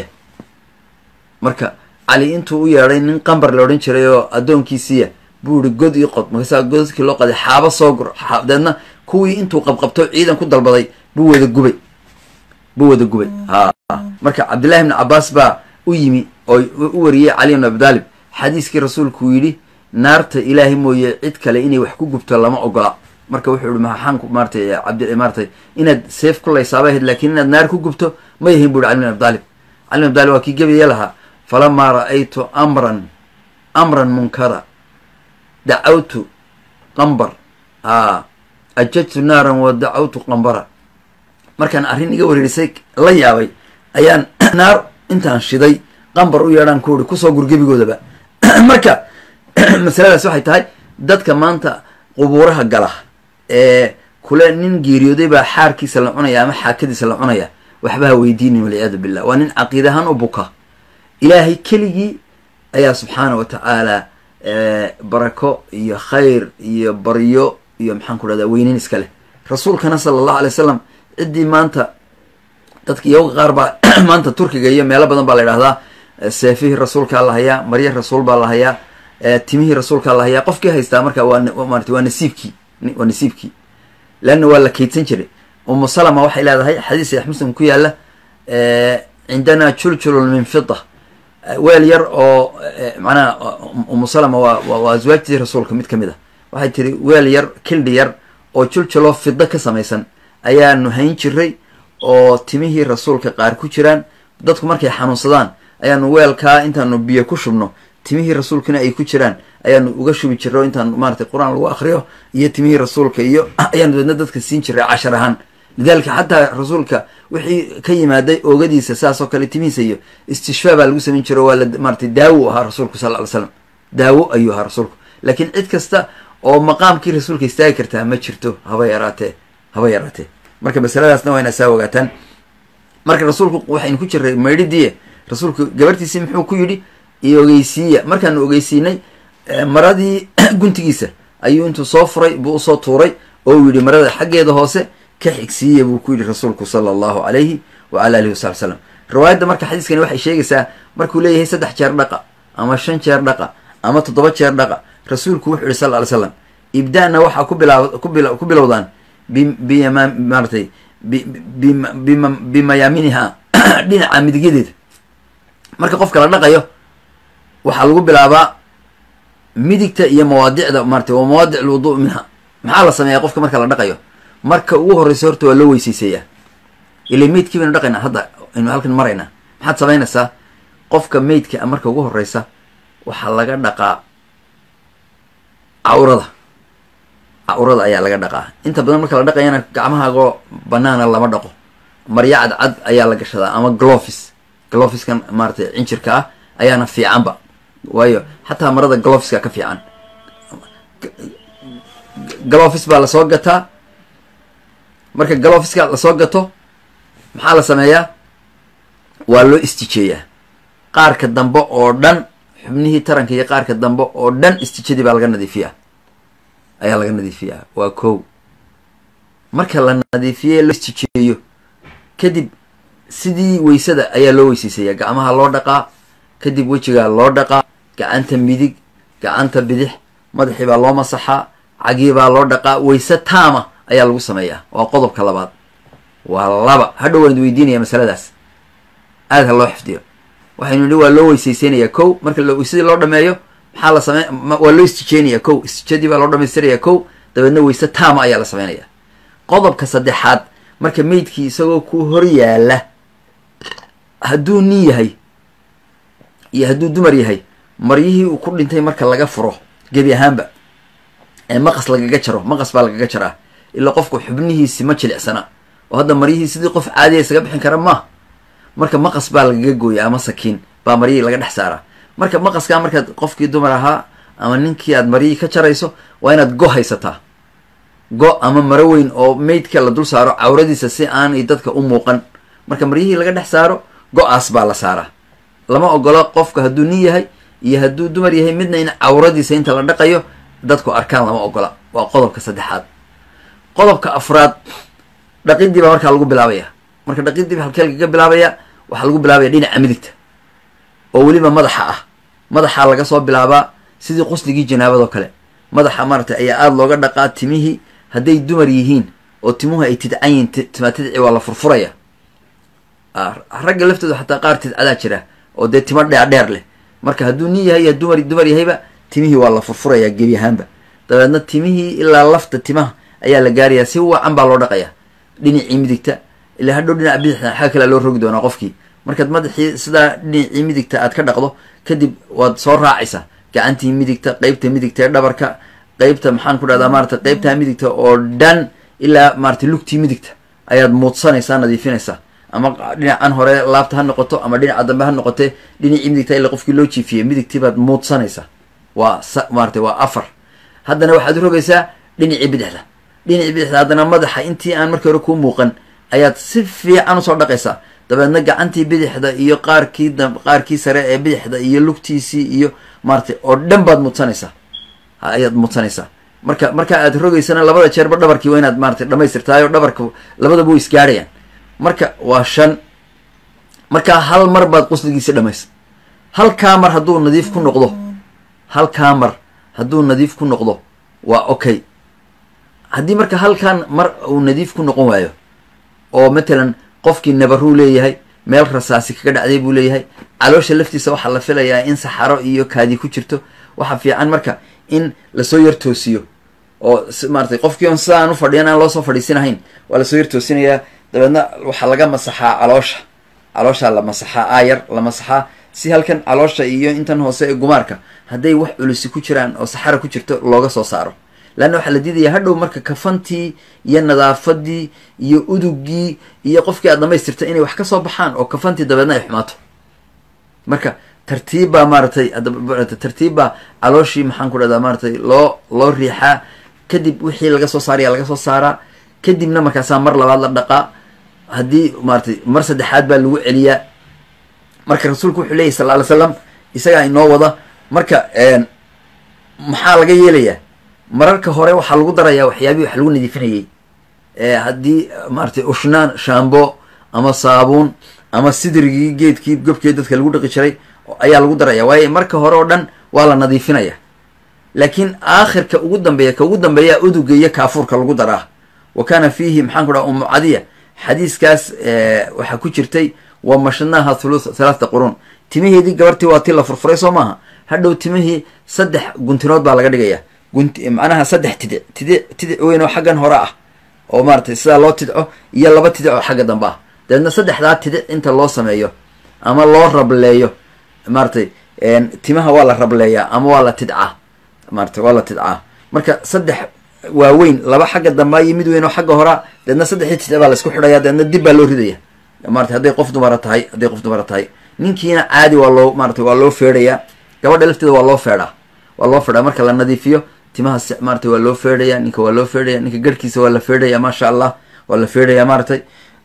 marka cali intuu u yeedhay nin qambar la odhan jiray oo addoonkiisiiya buu ihi god ii qod markaasaa godadkii loo qaday xaabo soo gur deedna kuwii intuu qabqabto ciidan ku dalbaday buu wada gubay buu wada gubay ha marka cabdillahi ibni cabaas baa u yimi oo u wariyey cali ibn abi daalib xadiiskii rasuulku yidhi naarta ilaahay mooye cid kale inay wax ku gubto lama ogola marka wuxuu yihi maxaan maaratay cabdi maaratay inaad seef ku laysaaba ahayd laakiin inaad naar ku gubto ma yahin bu yhi cali bin abi daalib cali bin abi daalib waa kii gebaye lahaa falamaa ra'aytu amran amran munkara dacawtu qambar a ajajtu naaran wa dacawtu qambara markaan arrin iga wareerisay la yaabay ayaan naar intaan shiday qambar u yeedhaan ku uri kusoo gurgebigoodaba marka masaladaas waxay tahay dadka maanta qubuuraha gala ee kule nin geeriyooday baa xaarkiisa la cunaya ama xaakadiisa la cunaya waxba ha weydiinin walciyaadu billah waa nin caqiid ahaan u buka ilaahay keligii ayaa subxaana wa tacaala barako iyo khayr iyo baryo iyo maxaan ku dhahdaa weyneyn iska leh rasuulkana sala allahu alay wasalam ciddii maanta dadka iyaga qaar baa maanta turkiga iyo meelo badan baa la idhahdaa seefihii rasuulkaa la hayaa marya rasuul baa la hayaa timihii rasuulkaa la hayaa qofkii haystaa marka waa maarata waa nasiibkii waa nasiibkii leanna waa la kaydsan jiray umu salama waxay leedahay xadiis saxiix muslim ku yaala cindana juljulun min fida weel yar oo macnaha umu salama waa waa aswaajtii rasuulka mid ka mid a waxay tiri weel yar kildhi yar oo juljuloo fida ka samaysan ayaanu hayn jiray oo timihii rasuulka qaar ku jiraan dadku markay xanuunsadaan ayaanu weelkaa intaanu biyo ku shubno timihii rasuulkana ay ku jiraan ayaanu uga shubi jiray oo intaan maratay qur-aan lagu akriyo iyo timihii rasuulka iyo ayaanu deedna dadka siin jiray cashar ahaan lidalika xataa rasuulka wixii ka yimaaday oogadiisa saas oo kale timihiisa iyo istishfaa baa lagu samayn jira waa la maratay daawo ahaa rasuulku sal ly slam daawo ayuu ahaa rasuulku laakiin cid kasta oo maqaamkii rasuulka istaagi kartaa ma jirto haba yaraatee haba yaraatee marka masaladaasna waa inaa saa ogaataan marka rasuulku waxaynu ku jiray maydhidiiye rasuulku gabartiisii muxuu ku yidhi iyo ogeysiiya markaanu ogeysiinay maradii guntigiisa ayuu intuu soo furay buu usoo tuuray oo uu yidhi marada xaggeeda hoose ka xigsiiya buu ku yidhi rasuulku sala allahu calayhi wa ala alihi wasabi slam riwaayadda marka xadiiskani waxay sheegaysaa markuu leeyahay saddex jeer dhaqa ama shan jeer dhaqa ama toddoba jeer dhaqa rasuulku wuxuu yihi sal ly slam ibda-na waxaa ku bilaa ku bilowdaan bima maaratay bimayaaminiha dhinaca midigyadeeda marka qofka la dhaqayo waxaa lagu bilaabaa midigta iyo mawaadicda maratay waa mawaadic lwudu minha maxaa la sameeyaa qofka marka la dhaqayo marka ugu horreysa horta waa loo weyseyseeyaa ila meydkii baynu dhaqaynaa hadda aynu halkan maraynaa maxaad samaynaysaa qofka meydka marka ugu horreysa waxaa laga dhaqaa cawrada cawrada ayaa laga dhaqaa inta badan marka la dhaqayana gacmahaagoo banaana lama dhaqo marya cadcad ayaa la gashadaa ama glofis glofiskan maaratay cinjirka ah ayaana fiicanba waayo xataa marada glofiska ka fiican glofis baa lasoo gataa marka glofiska lasoo gato maxaa la sameeyaa waa loo istijeeyaa qaarka dambe oo dhan xubnihii taranka iyo qaarka dambe oo dhan istijadii baa laga nadiifiyaa ayaa laga nadiifiyaa waa kow marka la nadiifiye loo istijeeyo kadib sidii weysada ayaa loo weyseysayaa gacmaha loo dhaqaa kadib wejigaa loo dhaqaa gacanta midig gacanta bidix madaxii baa loo masaxaa cagii baa loo dhaqaa weyse taama ayaa lagu sameeyaa waa qodobka labaad waa laba hadhow waan weydiinaya masaladaas aada ha loo xifdiyo waxaynu nihi waa loo weyseyseynaya kow marka weysadii loo dhameeyo maxaa la samey waa loo istijeynaya kow istijadii baa loo dhamaystiraya kow dabeedna weyse taama ayaa la sameynaya qodobka saddexaad marka meydkii isagoo ku hor yaala hadduu nin yahay iyo hadduu dumar yahay maryihii uu ku dhintay marka laga furo gebi ahaanba ee maqas lagaga jaro maqas baa lagaga jaraa ilaa qofku xubnihiisi ma jilicsana oo hadda maryihii sidii qof caadiya isaga bixin kara maaha marka maqas baa lagaga gooya ama sakiin baa maryihii laga dhex saaraa marka maqaskaa markaad qofkii dumar ahaa ama ninkii aad maryihii ka jarayso waa inaad go haysataa go ama maro weyn oo meydka la dul saaro cawradiisa si aanay dadka u muuqan marka maryihii laga dhex saaro go-aas baa la saaraa lama ogolo qofka hadduu nin yahay iyo hadduu dumar yahay midna in cawradiisa inta la dhaqayo dadku arkaan lama ogola waa qodobka saddexaad qodobka afraad dhaqidii baa markaa lagu bilaabaya marka dhaqidii halkee lagaga bilaabaya waxaa lagu bilaabaya dhinaca midigta oo weliba madaxa ah madaxaa laga soo bilaabaa sidii qusligii janaabadoo kale madaxa maaratay ayaa aada looga dhaqaa timihii hadday dumar yihiin oo timuhu ay tidcan yihiin timaa tidci waa la furfuraya ragga laftooda xataa qaar tidcadaa jira oo dee timo dheerdheer leh marka hadduu nin yahay dumar dumar yahayba timihii waa la furfurayaa gebi ahaanba dabeedna timihii ilaa lafta timaha ayaa la gaarayaa si wacan baa loo dhaqayaa dhinacii midigta ilaa hadhow dhinaca bidixda xagga kalea loo rogi doonaa qofkii markaad madaxii sidaa dhinacii midigta aad ka dhaqdo kadib waad soo raacaysaa gacantii midigta qeybta midigta ee dhabarka qeybta maxaan ku dhahdaa maarata qeybtaa midigta oo dhan ilaa maarata lugtii midigta ayaad muudsanaysaa nadiifinaysaa ama dhinacan hore laabta ha noqoto ama dhinaca dambe ha noqote dhinacii midigta ilaa qofkii loo jiifiyey midigtii baad muudsanaysaa waa maarata waa afar haddana waxaad rogaysaa dhinacii bidixda dhinacii bidixda haddana madaxa intii aan markii hore kuu muuqan ayaad si fiican usoo dhaqaysaa dabeedna gacantii bidixda iyo qaarkii qaarkii sare ee bidixda iyo lugtiisii iyo maaratay oo dhan baad mudsanaysaa ayaad mudsanaysaa marka marka aad rogaysana labada jeerba dhabarkii waa inaad maaratay dhamaystirtaayo dhabarka labadaba way isgaarhayaan marka waa shan markaa hal mar baad qusligiisi dhamays halkaa mar hadduu nadiif ku noqdo halkaa mar hadduu nadiif ku noqdo waa okay haddii marka halkan mar uu nadiif ku noqon waayo oo matalan qofkii nabaruu leeyahay meel rasaasi kaga dhacday buu leeyahay caloosha laftiisa waxaa la filayaa in saxaro iyo kaadi ku jirto waxaa fiican marka in lasoo yar toosiyo oo maaratay qofkii on sidaan u fadhiyan aan loosoo fadhiisinahayn waa lasoo yar toosinayaa dabeedna waxaa laga masaxaa caloosha calooshaa la masaxaa aayar la masaxaa si halkan caloosha iyo intan hoose ee gumaarka hadday wax culusi ku jiraan oo saxara ku jirto looga soo saaro leanna waxaa la diidayaa hadhow marka kafantii iyo nadaafadii iyo udugii iyo qofkii aad dhamaystirta inay wax ka soo baxaan oo kafantii dabeedna ay xumaato marka tartiib baa maaratay tartiib baa calooshii maxaan ku dhahdaa maaratay loo loo riixaa kadib wixii laga soo saaraya laga soo saaraa kadibna markaasaa mar labaad la dhaqaa haddii maaratay mar saddexaad baa lagu celiyaa marka rasuulku wuxuu leeyahy sal ly slam isagaa inoo wada marka maxaa laga yeelayaa mararka hore waxaa lagu darayaa waxyaabihii wax lagu nadiifinayay haddii maaratay ushnaan shambo ama saabuun ama sidrigii geedkii gobkii dadka lagu dhaqi jiray ayaa lagu daraya waayo marka hore oo dhan waa la nadiifinaya laakiin aakhirka ugu dambeeya ka ugu dambeeya uduga iyo kaafuurka lagu daraa wa kaana fiihi maxaan ku dhaha umu cadiya xadiiskaas waxaa ku jirtay wa mashadnaaha thulu thalaatha qurun timaheedii gabartii waa ti la furfuray soo maaha hadhow timihii saddex guntinood baa laga dhigaya gunti macnaha saddex tidic tidic tidic weyn oo xaggan hore ah oo maaratay sidaa loo tidco iyo laba tidic oo xagga dambe ah dabeedna saddexdaa tidic inta loo sameeyo ama loo rableeyo maaratay timaha waa la rableeyaa ama waa la tidcaa maaratay waa la tidcaa marka saddex waaweyn laba xagga dambaa iyo mid weyn oo xagga horaa dabeedna saddexdii tidic baa la isku xidhaya dabeedna dib baa loo ridaya maratay hadday qof dumara tahay hadday qof dumara tahay ninkiina caadi waa loo maaratay waa loo feedhayaa gabadha lafteeda waa loo feedhaa waa loo feedhaa marka la nadiifiyo timaha maaratay waa loo feedhaya ninka waa loo feedhaya ninka garhkiisa waa la feedhaya maasha allah waa la feedhaya maaratay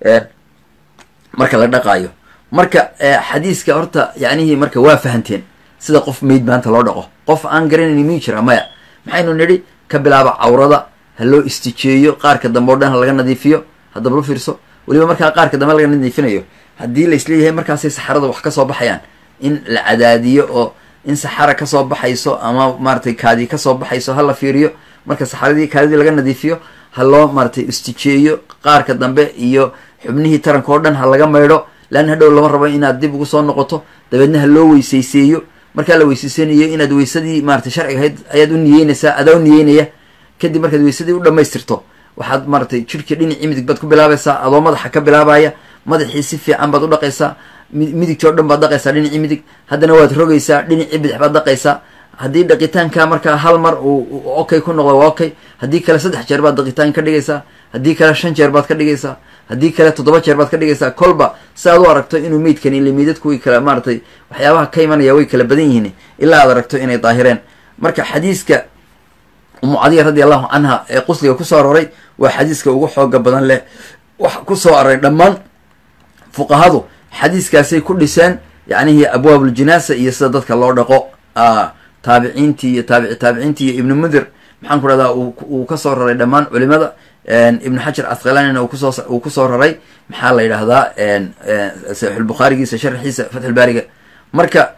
marka la dhaqaayo marka xadiiska horta yacnihii marka waa fahanteen sida qof mayd maanta loo dhaqo qof aan garanayni miyuu jira maya maxaynu nidhi ka bilaaba cawrada ha loo istijeeyo qaarka dambe o dhan ha laga nadiifiyo haddaba lu fiirso weliba markaa qaarka dambe laga nadiifinayo haddii la isleeyahay markaasay saxarada wax kasoo baxayaan in la cadaadiyo oo in saxara kasoo baxayso ama maaratay kaadi kasoo baxayso ha la fiiriyo marka saxaradii kaadidii laga nadiifiyo ha loo maaratay istijeeyo qaarka dambe iyo xubnihii taranka oo dhan ha laga maydho leanna hadhow lama rabo inaad dib ugu soo noqoto dabeedna ha loo weysayseeyo markaa la weysaysanayo inaad weysadii maaratay sharciga ahayd ayaad u niyeynaysaa adaa u niyeynaya kadib markaad weysadii u dhamaystirto waxaad maaratay jidhkii dhinacii midig baad ku bilaabaysaa adoo madaxa ka bilaabaya madaxii si fiican baad u dhaqaysaa midigtii o dhan baad dhaqaysaa dhinacii midig haddana waad rogaysaa dhinacii bidix baad dhaqaysaa haddii dhaqitaanka markaa hal mar uu okay ku noqdo waa okay haddii kale saddex jeer baad dhaqitaan ka dhigaysaa haddii kale shan jeer baad ka dhigaysaa haddii kale toddoba jeer baad ka dhigaysaa kolba si aad u aragto inuu meydkani ila meydadku way kala maaratay waxyaabaha ka imanaya way kala badan yihiin ilaa aad aragto inay daahireen marka xadiiska umu cadiya radi allahu canha ee qusliga kusoo aroray waa xadiiska ugu xooga badan leh wax kusoo aroray dhammaan fuqahadu xadiiskaasay ku dhiseen yacnihii abwaabuljinaasa iyo sida dadka loo dhaqo taabiciintii iyo taabici taabiciintii iyo ibnu mundir maxaan ku dhahdaa uu kasoo raray dhammaan culimada ibnu xajar asqalanina kusoo uu kusoo raray maxaa la yidhaahdaa saxiixulbukhaarigiisa sharxiisa fatxulbaariga marka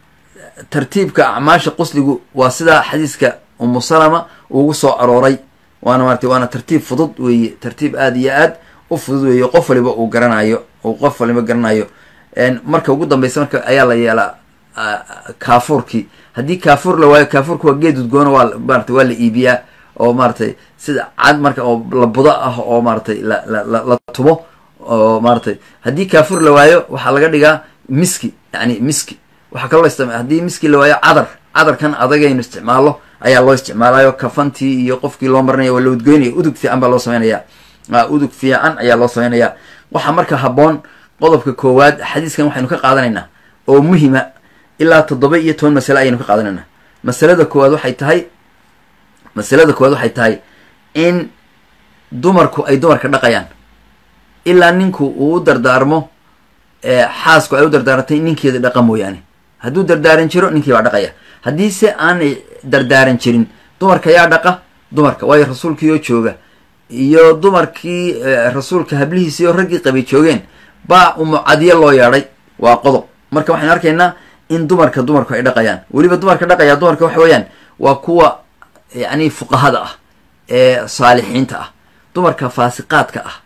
tartiibka acmaasha qusligu waa sidaa xadiiska umu salama ugu soo arooray waana maratay waana tartiib fudud weeye tartiib aada iyo aad u fudud weeye qof waliba uu garanayo uu qof waliba garanayo marka ugu dambeysa marka ayaa la yeelaa kaafuurkii haddii kaafuur la waayo kaafuurka waa geed udgoona waa maratay waa la iibiyaa oo maaratay sida cad marka oo la budo ah oo maaratay la la la tumo oo maaratay haddii kaafuur la waayo waxaa laga dhigaa miski yani miski waxaa kaloo istim haddii miski la waayo cadar cadarkan adagaynu isticmaalo ayaa loo isticmaalayo kafantii iyo qofkii loo marinaya waa la udgoynaya udug fiican baa loo sameynaya udug fiican ayaa loo sameynaya waxaa marka habboon qodobka koowaad xadiiskan waxaynu ka qaadanaynaa oo muhima ilaa toddoba iyo toban masale ayaynu ka qaadanaynaa masalada koowaad waxay tahay masalada koowaad waxay tahay in dumarku ay dumarka dhaqayaan ilaa ninku uu u dardaarmo xaasku ay u dardaarantay ninkeeda dhaqa mooyaane hadduu dardaaran jiro ninkii baa dhaqaya haddiise aanay dardaaran jirin dumarka yaa dhaqa dumarka waayo rasuulkiioo jooga iyo dumarkii rasuulka hablihiisiioo raggii qabay joogeen baa umucadiyo loo yeedhay waa qodob marka waxaynu arkaynaa in dumarka dumarku ay dhaqayaan weliba dumarka dhaqaya dumarka waxa weeyaan waa kuwa yacni fuqahada ah ee saalixiinta ah dumarka faasiqaadka ah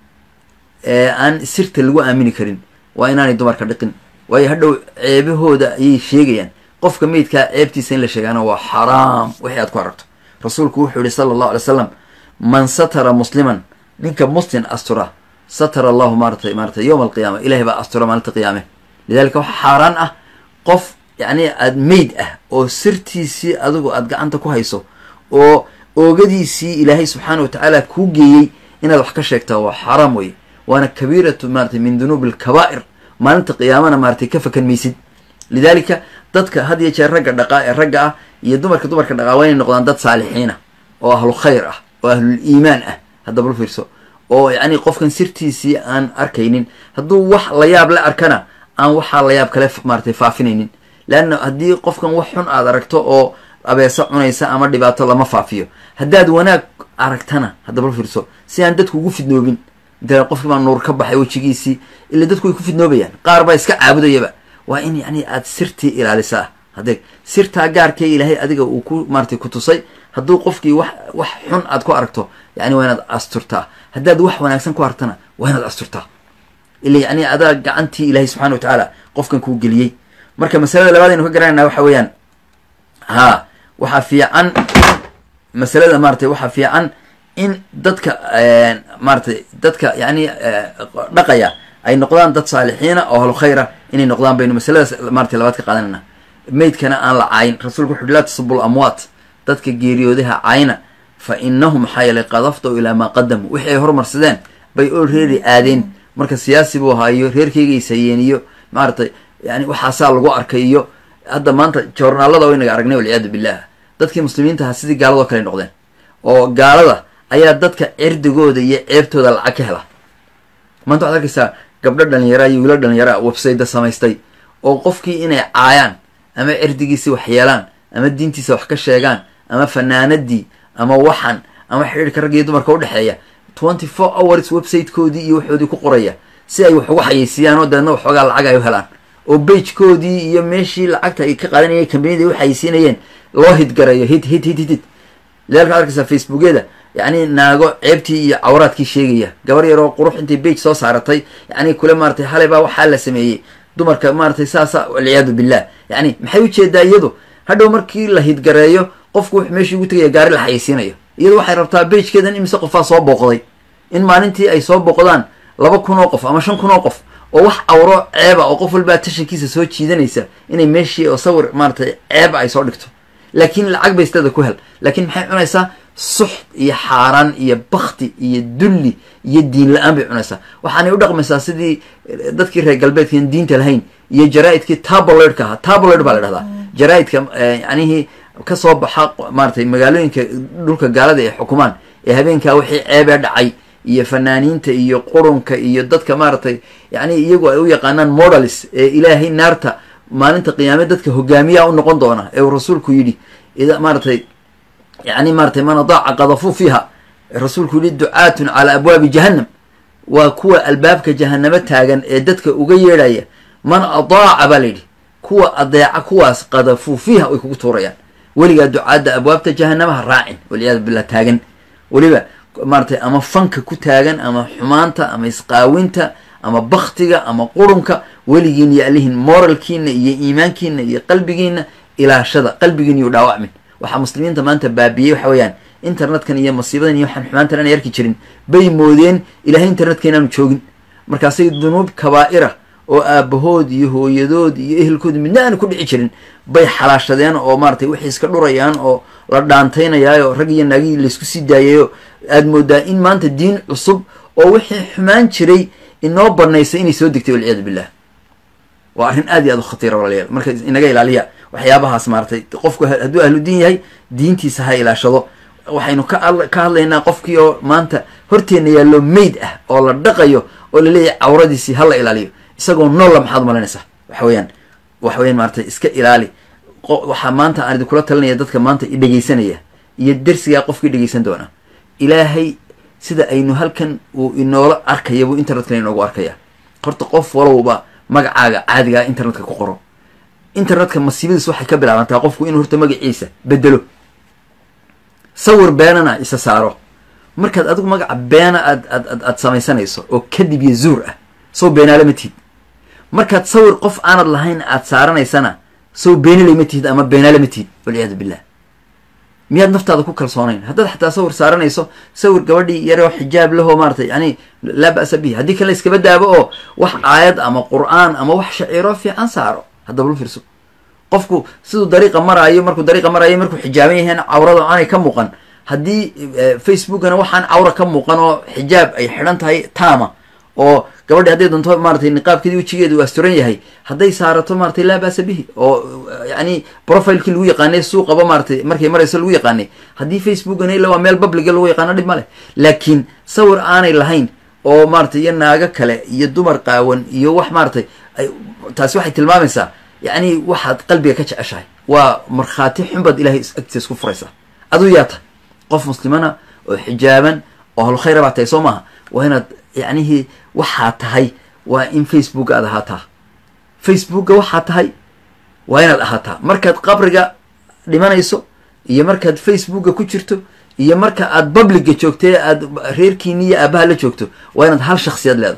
ee aan sirta lagu aamini karin waa inaanay dumarka dhiqin waayo hadhow ceebahooda ayay sheegayaan qofka meydkaa ceebtiisa in la sheegaana waa xaraam wixii aad ku aragto rasuulku wuxuu yihi sala allahu alay slam man satara musliman ninka muslim astura satara allahu maaratay maaratay yowma alqiyaama ilahay baa astura maalinta qiyaame lidalika waxaa xaaraan ah qof yacni aada meyd ah oo sirtiisii adigu aada gacanta ku hayso oo oogadiisii ilaahay subxaana wa tacaala kuu geeyey inaad wax ka sheegtaa waa xaaraam weye waana kabiiratu maaratay min dunuubi alkabaa'ir maalinta qiyaamana maaratay ka fakan maysid lidalika dadka had iyo jeer ragga dhaqaa ee ragga ah iyo dumarka dumarka dhaqaa waa inay noqdaan dad saalixiina oo ahlu khayr ah oo ahlul iimaan ah haddaba lu fiirso oo yacni qofkan sirtiisii aan arkaynin hadduu wax la yaab la arkana aan waxaa la yaab kale maaratay faafinaynin leanna haddii qofkan wax xun aad aragto oo abeeso cunaysa ama dhibaato lama faafiyo haddaad wanaag aragtana haddaba lu fiirso si aan dadku ugu fidnoobin inta qofkii baa nuur ka baxay wejigiisii ila dadku way ku fidnoobayaan qaar baa iska caabudayaba waa in yacni aad sirtii ilaalisaa hadeeg sirtaa gaarkee ilaahay adiga uu ku maaratay ku tusay hadduu qofkii wax wax xun aad ku aragto yani waa inaad asturtaa haddaad wax wanaagsan ku aragtana waa inaad asturtaa ila yacni adaa gacantii ilaahay subxana wa tacaala qofkan kuu geliyey marka masalada labaad aynu ka garanayna waxa weeyaan ha waxaa fiican masalada maaratay waxaa fiican in dadka maaratay dadka yani dhaqaya ay noqdaan dad saalixiina oo ahlu khayra inay noqdaan baynu masaladaas maaratay labaad ka qaadanayna meydkana aan la caayin rasuulku wuxu uhi laa tasubul amwaat dadka geeriyoodaha caayna fa inahum maxaa yeelay qad afdow ilaa maa qadamu wixii ay hormarsadeen bay oo reeri aadeen marka siyaasi buu ahaa iyo reerkeyga ishayeen iyo maaratay yani waxaasaa lagu arkay iyo hadda maanta joornaalada o inaga aragnay walciyaadu billah dadkii muslimiinta ahaa sidii gaaladoo kale noqdeen oo gaalada ayaa dadka cirdigooda iyo ceebtooda lacag ka hela maanta waxad arkaysaa gabdho dhalinyaraa iyo wiilo dhalinyaraa websayda samaystay oo qofkii inay caayaan ama cirdigiisi wax yeelaan ama diintiisa wax ka sheegaan ama fanaanadii ama waxan ama xidhiirka rag iyo dumarka udhexeeya twenty four hours websitekoodii iyo waxoodii ku qoraya si ay wax ugu xayeysiiyaan oo dabeedna waxoogaa lacag ay u helaan oo bagekoodii iyo meeshii lacagta ay ka qaadanayeen kambaniyada u xayeysiinayeen loo hidgarayo hid hid hid hid hid lidalka ad arkaysaa facebookyada yacni naago ceebtii iyo cawraadkii sheegaya gabar yaroo qurux intay bage soo saaratay yacni kule maaratay xalay baa waxaa la sameeyey dumarka maaratay saasa walciyaadu billah yacni maxay ujeedaa iyadu hadhow markii la hidgareeyo qofku wuxuu meeshii ugu tegaya gaari la xayeysiinayo iyadu waxay rabtaa bagekeedan imise qofaa soo booqday in maalintii ay soo booqdaan laba kun oo qof ama shan kun oo qof oo wax cawro ceeba oo qof walbaa tashankiisa soo jiidanaysa inay meeshii oo sawir maaratay ceeba ay soo dhigto laakiin lacag bay istada ku hel laakiin maxay cunaysaa suxt iyo xaaraan iyo bakti iyo dulli iyo diin la-aan bay cunaysaa waxaanay u dhaqmaysaa sidii dadkii reer galbeedkaan diinta lahayn iyo jaraa-idkii tabloidka ahaa tabloid baa la dhahdaa jaraa-idka yanihii kasoo baxa maaratay magaalooyinka dhulka gaalada ay xukumaan ee habeenkaa wixii ceebee dhacay iyo fanaaniinta iyo qurunka iyo dadka maaratay yani iyagu ay u yaqaanaan modalis ee ilaahay naarta maalinta qiyaame dadka hogaamiyaa u noqon doona ee uu rasuulku yidhi maaratay yani maaratay man adaaca qadafuu fiiha rasuulku yihi ducaatun calaa abwaabi jahannam waa kuwa albaabka jahanamo taagan ee dadka uga yeedhaya man adaaca baa layidhi kuwa adeeca kuwaas qadafuu fiiha way kugu tuurayaan weligaa ducaadda abwaabta jahanamaha raacin walciyaadu billah taagan weliba maaratay ama fanka ku taagan ama xumaanta ama isqaawinta ama baktiga ama qurunka weligiin iyo alihin moralkiina iyo iimaankiina iyo qalbigiina ilaashada qalbigiina iyo dhaawacmin waxaa muslimiinta maanta baabiyey waxa weeyaan internetkan iyo masiibadan iyo waxaan xumaantan aanay arki jirin bay moodeen ilahay internetka inaanu joogin markaasay dunuub kabaa'ira oo aabahood iyo hooyadood iyo ehelkood midna aanu ku dhici jirin bay xalaashadeen oo maaratay waxay iska dhurayaan oo la dhaantaynayaayo rag iyo naagihii laysku sii daayayo aad moodaa in maanta diin cusub oo wixii xumaan jiray inoo banaysay inay soo degtay walciyaadu billah waa arrin aad iyo aad u khatiira walaalayaal marka inaga ilaaliya waxyaabahaas maaratay qofku hadduu ahlu diin yahay diintiisa ha ilaashado waxaynu ka ka hadlaynaa qofkii oo maanta horteenna yaallo mayd ah oo la dhaqayo oo laleeyahay cawradiisii ha la ilaaliyo isagoo noolla maxaad malanaysaa waxa weeyaan waxa weyan maaratay iska ilaali waxaa maanta aan idinkula talinaya dadka maanta i dhegeysanaya iyo dersigaa qofkii dhegeysan doona ilaahay sida aynu halkan uu inoola arkaya buu internetka inoogu arkaya horta qof walowba magacaaga caadigaa internetka ku qoro internetka masiibadiis waxay ka bilaabantaa qofku inuu horta magaciisa bedelo sawir beenana isa saaro markaad adigu magaca beena aad aad aad samaysanayso oo kadib iyo zuur ah sow beenaale ma tihid markaad sawir qof aanad lahayn aad saaranaysana sow beenilay ma tihid ama beenaale ma tihid walciyaadu billah miyaad naftaada ku kalsoonayn haddaad xataa sawir saaranayso sawir gabadhii yaroo xijaab lahoo maaratay yani laa ba'sa bihi haddii kale iskaba daabo oo wax aayad ama qur'aan ama wax shaciiro fiican saaro haddaba lu fiirso qofku siduu dariiqa maraayo markuu dariiqa maraayo markuu xijaaban yahayn cawrada aanay ka muuqan haddii facebookana waxaan cawra ka muuqan oo xijaab ay xidhan tahay taama oo gabadhi hadday doonto maaratay niqaabkeedii wejigeedu u asturan yahay hadday saarato maaratay laa ba'sa bihi oo yani profilekii lagu yaqaanay suuqaba maaratay markay marayso lagu yaqaanay haddii facebookana ila waa meel publiga lagu yaqaano dhib ma leh laakiin sawir aanay lahayn oo maaratay iyo naago kale iyo dumar qaawan iyo wax maaratay taasi waxay tilmaamaysaa yacni waxaad qalbiga ka jeceshahay waa markhaati xunbaad ilahay agtiisa isku furaysaa aduu yaa tahay qof muslimana oo xijaaban oo halkhayra baa tahay soo maaha waa inaad yacnihii waxaa tahay waa in facebooka aad ahaataa facebooka waxaa tahay waa inaad ahaataa markaad qabriga dhimanayso iyo markaad facebooka ku jirto iyo marka aad publica joogtay aad reerkiini iyo aabaha la joogto waa inaad hal shaksiyad leedahay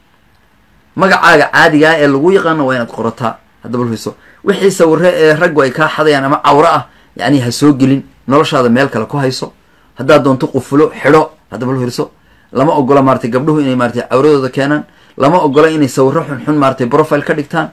magacaaga caadigaa ee lagu yaqaano waa inaad qorataa haddaba lfiso wixii sawire ee raggu ay kaa xadayaan ama cawro ah yacni ha soo gelin noloshaada meel kale ku hayso haddaad doonto qufulo xidho haddaba lu hirso lama ogola maaratay gabdhuhu inay maaratay cawradooda keenaan lama ogola inay sawiro xunxun maaratay profile ka dhigtaan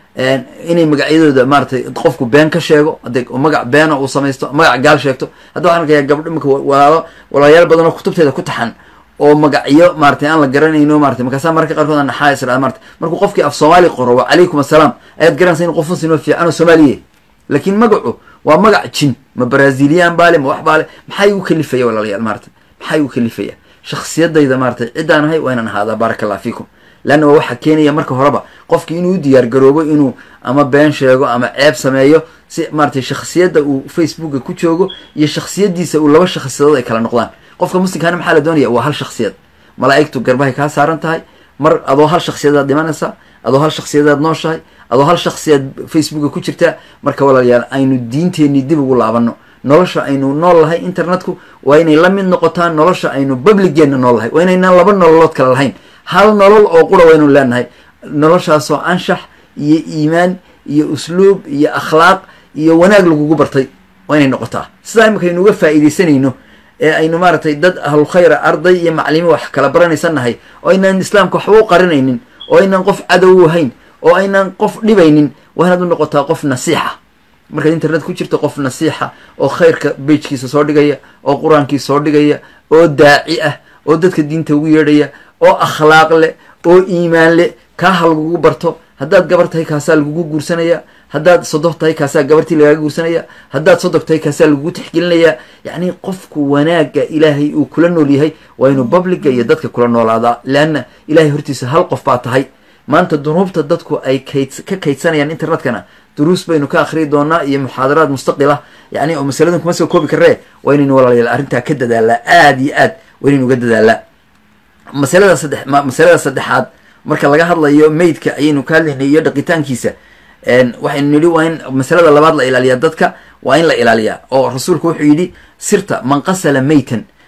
inay magacyadooda maaratay qofku been ka sheego hadee magac beena uu samaysto magac gaal sheegto hadda waxaan arkayaa gabdho imaka walaalo walaalayaal badan oo kutubteeda ku taxan oo magacyo maaratay aan la garanayno maratay markaasa mararka qaarkood naxaa israa marata markuu qofkii af soomaali qoro wa calaykum assalaam ayaad garanaysa in qof muslim oo fiican oo soomaaliye laakiin magacu waa magac jin ma brazilian baale ma wax baale maxaa igu kalifaya walaalayaal maarata maxaa igu kalifaya shaksiyadayda maaratay ciddaan ahay waa inaan ahaadaa baaraka allah fiikum leanna waa waxaa keenaya marka horeba qofki inuu u diyaar garoobo inuu ama been sheego ama ceeb sameeyo si maaratay shaksiyadda uu facebooka ku joogo iyo shaksiyadiisa uu laba shaksiyadood ay kala noqdaan qofka muslimkaana maxaa la doonaya waa hal shaksiyad malaa'igtu garbahay kaa saaran tahay mar adoo hal shaksiyadaad dhimanaysaa adoo hal shaksiyadaad nooshahay adoo hal shaksiyaad facebooka ku jirtaa marka walaalayaal aynu diinteenii dib ugu laabano nolosha aynu nool lahay internetku waa inay la mid noqotaan nolosha aynu publigeena nool lahay waa inaynaan laba nololood kale lahayn hal nolol oo qura waynu leenahay noloshaasoo anshax iyo iimaan iyo usluub iyo akhlaaq iyo wanaag lagugu bartay waa inay noqotaa sidaa imika aynu uga faa'iidaysanayno ee aynu maaragtay dad ahlulkhayra arday iyo maclimo wax kala baranaysan nahay oo aynaan islaamka waxba u qarinaynin oo aynaan qof cadow u hayn oo aynaan qof dhibaynin waa inaad u noqotaa qof nasiixa markaad internet ku jirto qof nasiixa oo khayrka bejkiisa soo dhigaya oo qur-aankiisa soo dhigaya oo daaci ah oo dadka diinta ugu yeedhaya oo akhlaaq leh oo iimaan leh kaa ha lagugu barto haddaad gabar tahay kaasaa lagugu guursanaya haddaad sodoh tahay kaasaa gabartii lagaaga guursanaya haddaad sodog tahay kaasaa lagugu tixgelinaya yacni qofku wanaagga ilaahay uu kula nool yahay waa inuu publiga iyo dadka kula noolaadaa leanna ilahay hortiisa hal qof baa tahay maanta dunuubta dadku ay kayd ka kaydsanayaan internetkana duruus baynu ka akhriyi doonaa iyo muxaadaraad mustaqil ah yani oo masaladan kuma soo koobi karee waa inaynu walaalayaal arrintaa ka dadaalaa aada iyo aad waa inaynu uga dadaalaa masalada saddex masalada saddexaad marka laga hadlayo maydka ayaynu ka hadlaynay iyo dhaqitaankiisa waxaynu nidhi waa in masalada labaad la ilaaliyaa dadka waa in la ilaaliyaa oo rasuulku wuxuu yidhi sirta man qasala maytan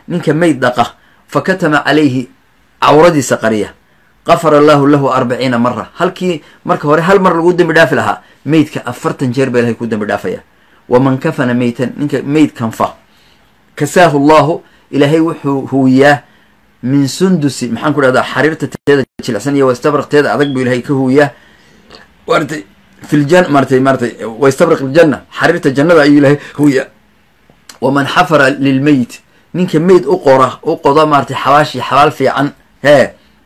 ninka meyd dhaqa fa katama calayhi cawradiisa qariya qafara allaahu lahu arbaciina mara halkii marka hore hal mar lagu dembi dhaafi lahaa meydka afartan jeer baa ilahay ku dembi dhaafaya waman kafana meytan ninka meyd kanfa kasaahu llahu ilaahay wuxuu huwiyaa min sundusi maxaan ku dhahdaa xariirta teeda jilicsan iyo wastabraq teeda adag buu ilahay ka huwiyaa maratay filjan maratay maratay waistabraq iljanna xariirta jannada ayuu ilahay huwiyaa waman xafara lilmeyt ninka meyd u qora u qoda maaratay xabaashi xabaal fiican hee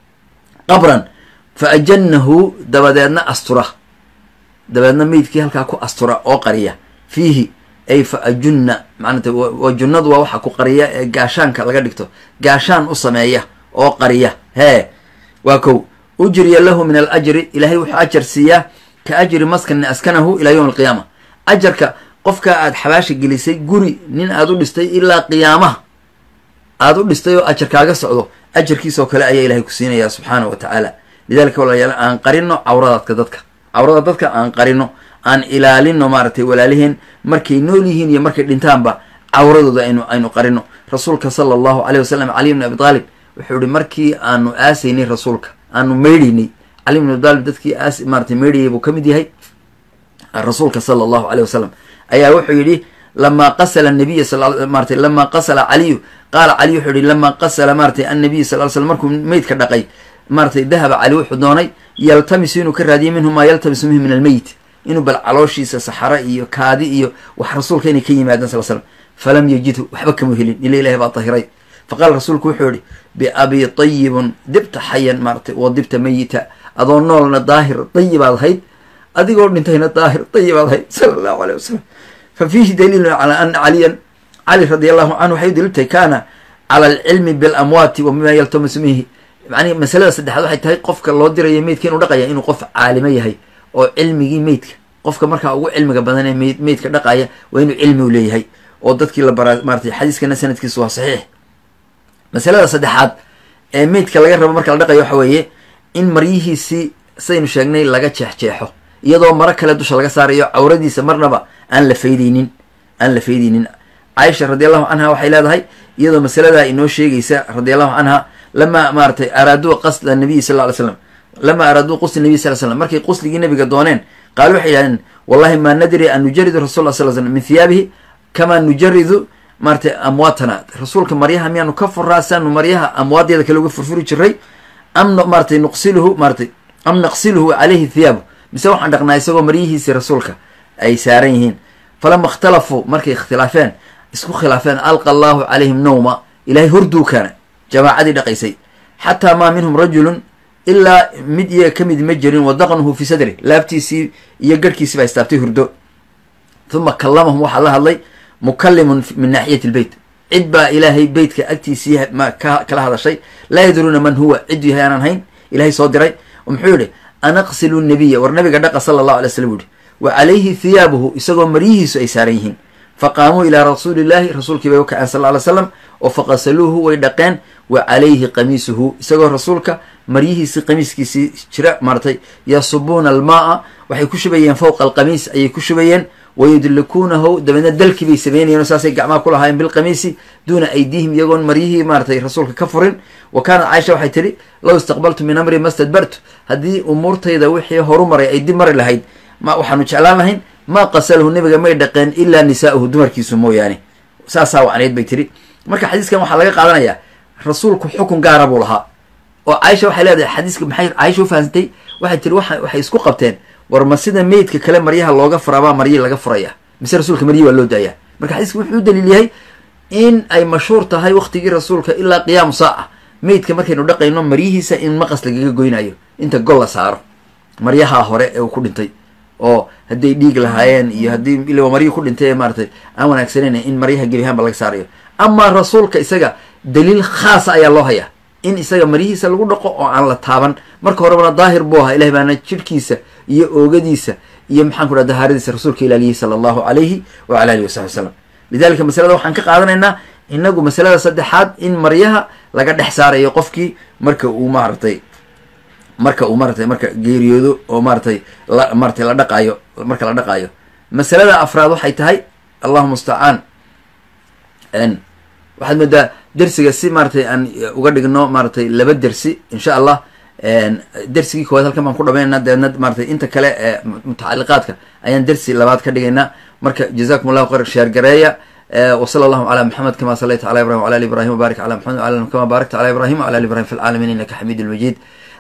qabran fa ajanahu dabadeedna astura dabeedna meydkii halkaa ku astura oo qariya fiihi ay fa ajunna maanata wa junnadu waa waxa ku qariya ee gaashaanka laga dhigto gaashaan u sameeya oo qariya hee waa kow ujriya lahu min alajri ilaahay wuxuu ajar siiyaa ka ajri maskani askanahu ilaa yowm alqiyaama ajarka qofka aad xabaasha gelisay guri nin aad u dhistay ilaa qiyaamaha aada u dhistay oo ajar kaaga socdo ajarkiisoo kale ayaa ilahay ku siinaya subxaana wa tacaala lidalika walaalayaal aan qarino cawradadka dadka cawrada dadka aan qarino aan ilaalino maaragtay walaaliheen markay nool yihiin iyo markay dhintaanba cawradooda aynu aynu qarino rasuulka sala allahu caleyh wasalam cali bni abi taalib wuxuu ihi markii aanu aasaynay rasuulka aanu meydhaynay cali bni abi taalib dadkii aas maaratay meydhayay buu ka mid yahay rasuulka sala allahu caleyh wasalam ayaa wuxuu yidhi lamaa qasala nabiya maratay lamaa qasala caliyu qaala cali wuxuu yihi lamaa qasala maaratay annabiy sal l slam markuu meydka dhaqay maaratay dahaba cali wuxuu doonay yaltamisu inuu ka raadiyo minhu maa yaltamisu minhu min almeyt inuu bal calooshiisa saxaro iyo kaadi iyo wax rasuulka inay ka yimaadaan sal slam falam yajidhu waxba kama helin ila ilahi baa dahiray faqaala rasuulku wuxuu yihi biabi tayibun dibta xayan maaratay wa dibta meyita adoo noolna daahir dayibaad ahayd adigoo dhintayna daahir dayibaad ahayd sala allahu aleyh wasalam fa fiihi daliilun calaa ana caliyan cali radi allahu canhu waxay u daliiltahay kaana cala alcilmi bilamwaati wa bima yaltamisu minhi macnihi masalada saddexaad waxay tahay qofka loo dirayo meydka inuu dhaqaya inuu qof caalimo yahay oo cilmigii meydka qofka markaa ugu cilmiga badan ee meyd meydka dhaqaya waa inuu cilmi u leeyahay oo dadkii la baraa maaratay xadiiskana sanadkiisu waa saxiix masalada saddexaad ee meydka laga rabo marka la dhaqayo waxa weeye in maryihiisii saynu sheegnay laga jeexjeexo iyadoo maro kale dusha laga saarayo cawradiisa marnaba aan la faydeynin aan la faydeynin caaisha radi allahu canha waxay leedahay iyadoo masaladaa inoo sheegaysa radi allahu canha lamaa maaratay araaduu qasla nabiyi sal ly slam lamaa araaduu qusli nabiy sal slam markay qusligii nabiga dooneen qaalu waxay yidhahdeen wallahi maa nadri an nujaridu rasul sal slam min thiyaabihi kamaa nujaridu maaratay amwaatana rasuulka maryaha miyaanu ka furaa saanu maryaha amwaadeeda kale uga furfuri jiray am maaratay nuqsiluhu maaratay am naqsiluhu calayhi thiyaabu mise waxaan dhaqnaa isagoo maryihiisii rasuulka ay saaran yihiin falama ikhtalafuu markay ikhtilaafeen isku khilaafeen alqa allahu calayhim nawma ilahay horduu keena jamaacadii dhaqaysay xataa maa minhum rajulun ilaa mid iyaga ka mid ma jirin wadaqnuhu fi sadri laabtiisii iyo garhkiisii baa istaabtay hurdo uma kallamahum waxaa la hadlay mukalimun min naaxiyati lbeyt cid baa ilaahay beytka agtiisii kala hadashay laa yadruuna man huwa cidduu yahay aanan hayn ilahay soo diray muxuu yihi anaqsilu nabiya war nabiga dhaqa sala allahu alay slam uhi wa calayhi thiyaabuhu isagoo maryihiisu ay saaran yihiin faqaamuu ilaa rasuuli illahi rasuulkii bay u kaceen sal ly slam oo faqasaluuhu way dhaqeen wa calayhi qamiisuhu isagoo rasuulka maryihiisii qamiiskiisii jira maaratay yasubuuna almaaa waxay ku shubayeen fowqa alqamiis ayay ku shubayeen wayudlikuunahu dabeedna dalkii bay sameynayeen oo saasay gacmaha ku lahaayeen bilqamiisi duuna aydiihim iyagoon maryihii maaratay rasuulka ka furin wa kaanat caaisha waxay tidhi low istaqbaltu min amri mastadbartu haddii umuurtayda wixii horu maray ay dib mari lahayd ma waxaanu jeclaan lahayn maa qasalahu nabiga may dhaqeen ilaa nisaa'uhu dumarkiisu mooyaane saasaa wacnayd bay tiri marka xadiiskan waxaa laga qaadanayaa rasuulku xukun gaara buu lahaa oo caaisha waxay leedahay xadiiska maxay caaisha u fahamsantay waxay tiri waa waxay isku qabteen war ma sida meydka kale maryaha looga furaabaa maryi laga furaya mise rasuulka maryi waa loo daayaa marka xadiiska wuxuu u daliil yahay in ay mashhuur tahay waktigii rasuulka ilaa qiyaamu saaca meydka markaynu dhaqayno maryihiisa in maqas lagaga goynayo inta gol la saaro maryaha hore ee uu ku dhintay oo hadday dhiig lahaayeen iyo haddii ila maryihi ku dhintay ee maaratay aan wanaagsaneyn in maryaha gebiahaanba laga saarayo amaa rasuulka isaga daliil khaasa ayaa loo hayaa in isaga maryihiisa lagu dhaqo oo aan la taaban marka horebana daahir buu ahaa ilahay baana jirhkiisa iyo oogadiisa iyo maxaan ku dhaha dahaaradiisa rasuulka ilaaliyey sala allahu calayhi wa cala alihi wasaxbi wasalam lidalika masalada waxaan ka qaadanaynaa inagu masalada saddexaad in maryaha laga dhex saarayo qofkii marka uu maaratay marka uu maaratay marka geeriyoodo oo maaratay la maaratay la dhaqaayo marka la dhaqaayo masalada afraad waxay tahay allahu mustacaan waxaad moodaa dersiga si maaratay aan uga dhigno maaratay laba dersi insha allah dersigii koowaad halkan baan ku dhamaynana dabeedna maaratay inta kale ee mutacaliqaadka ayaan dersi labaad ka dhigaynaa marka jazakum allahu khayr sheer gareeya وصلى الله على محمد كما صليت على ابراهيم وعلى ال ابراهيم وبارك على محمد وعلى كما باركت على ابراهيم وعلى ال ابراهيم في العالمين انك حميد مجيد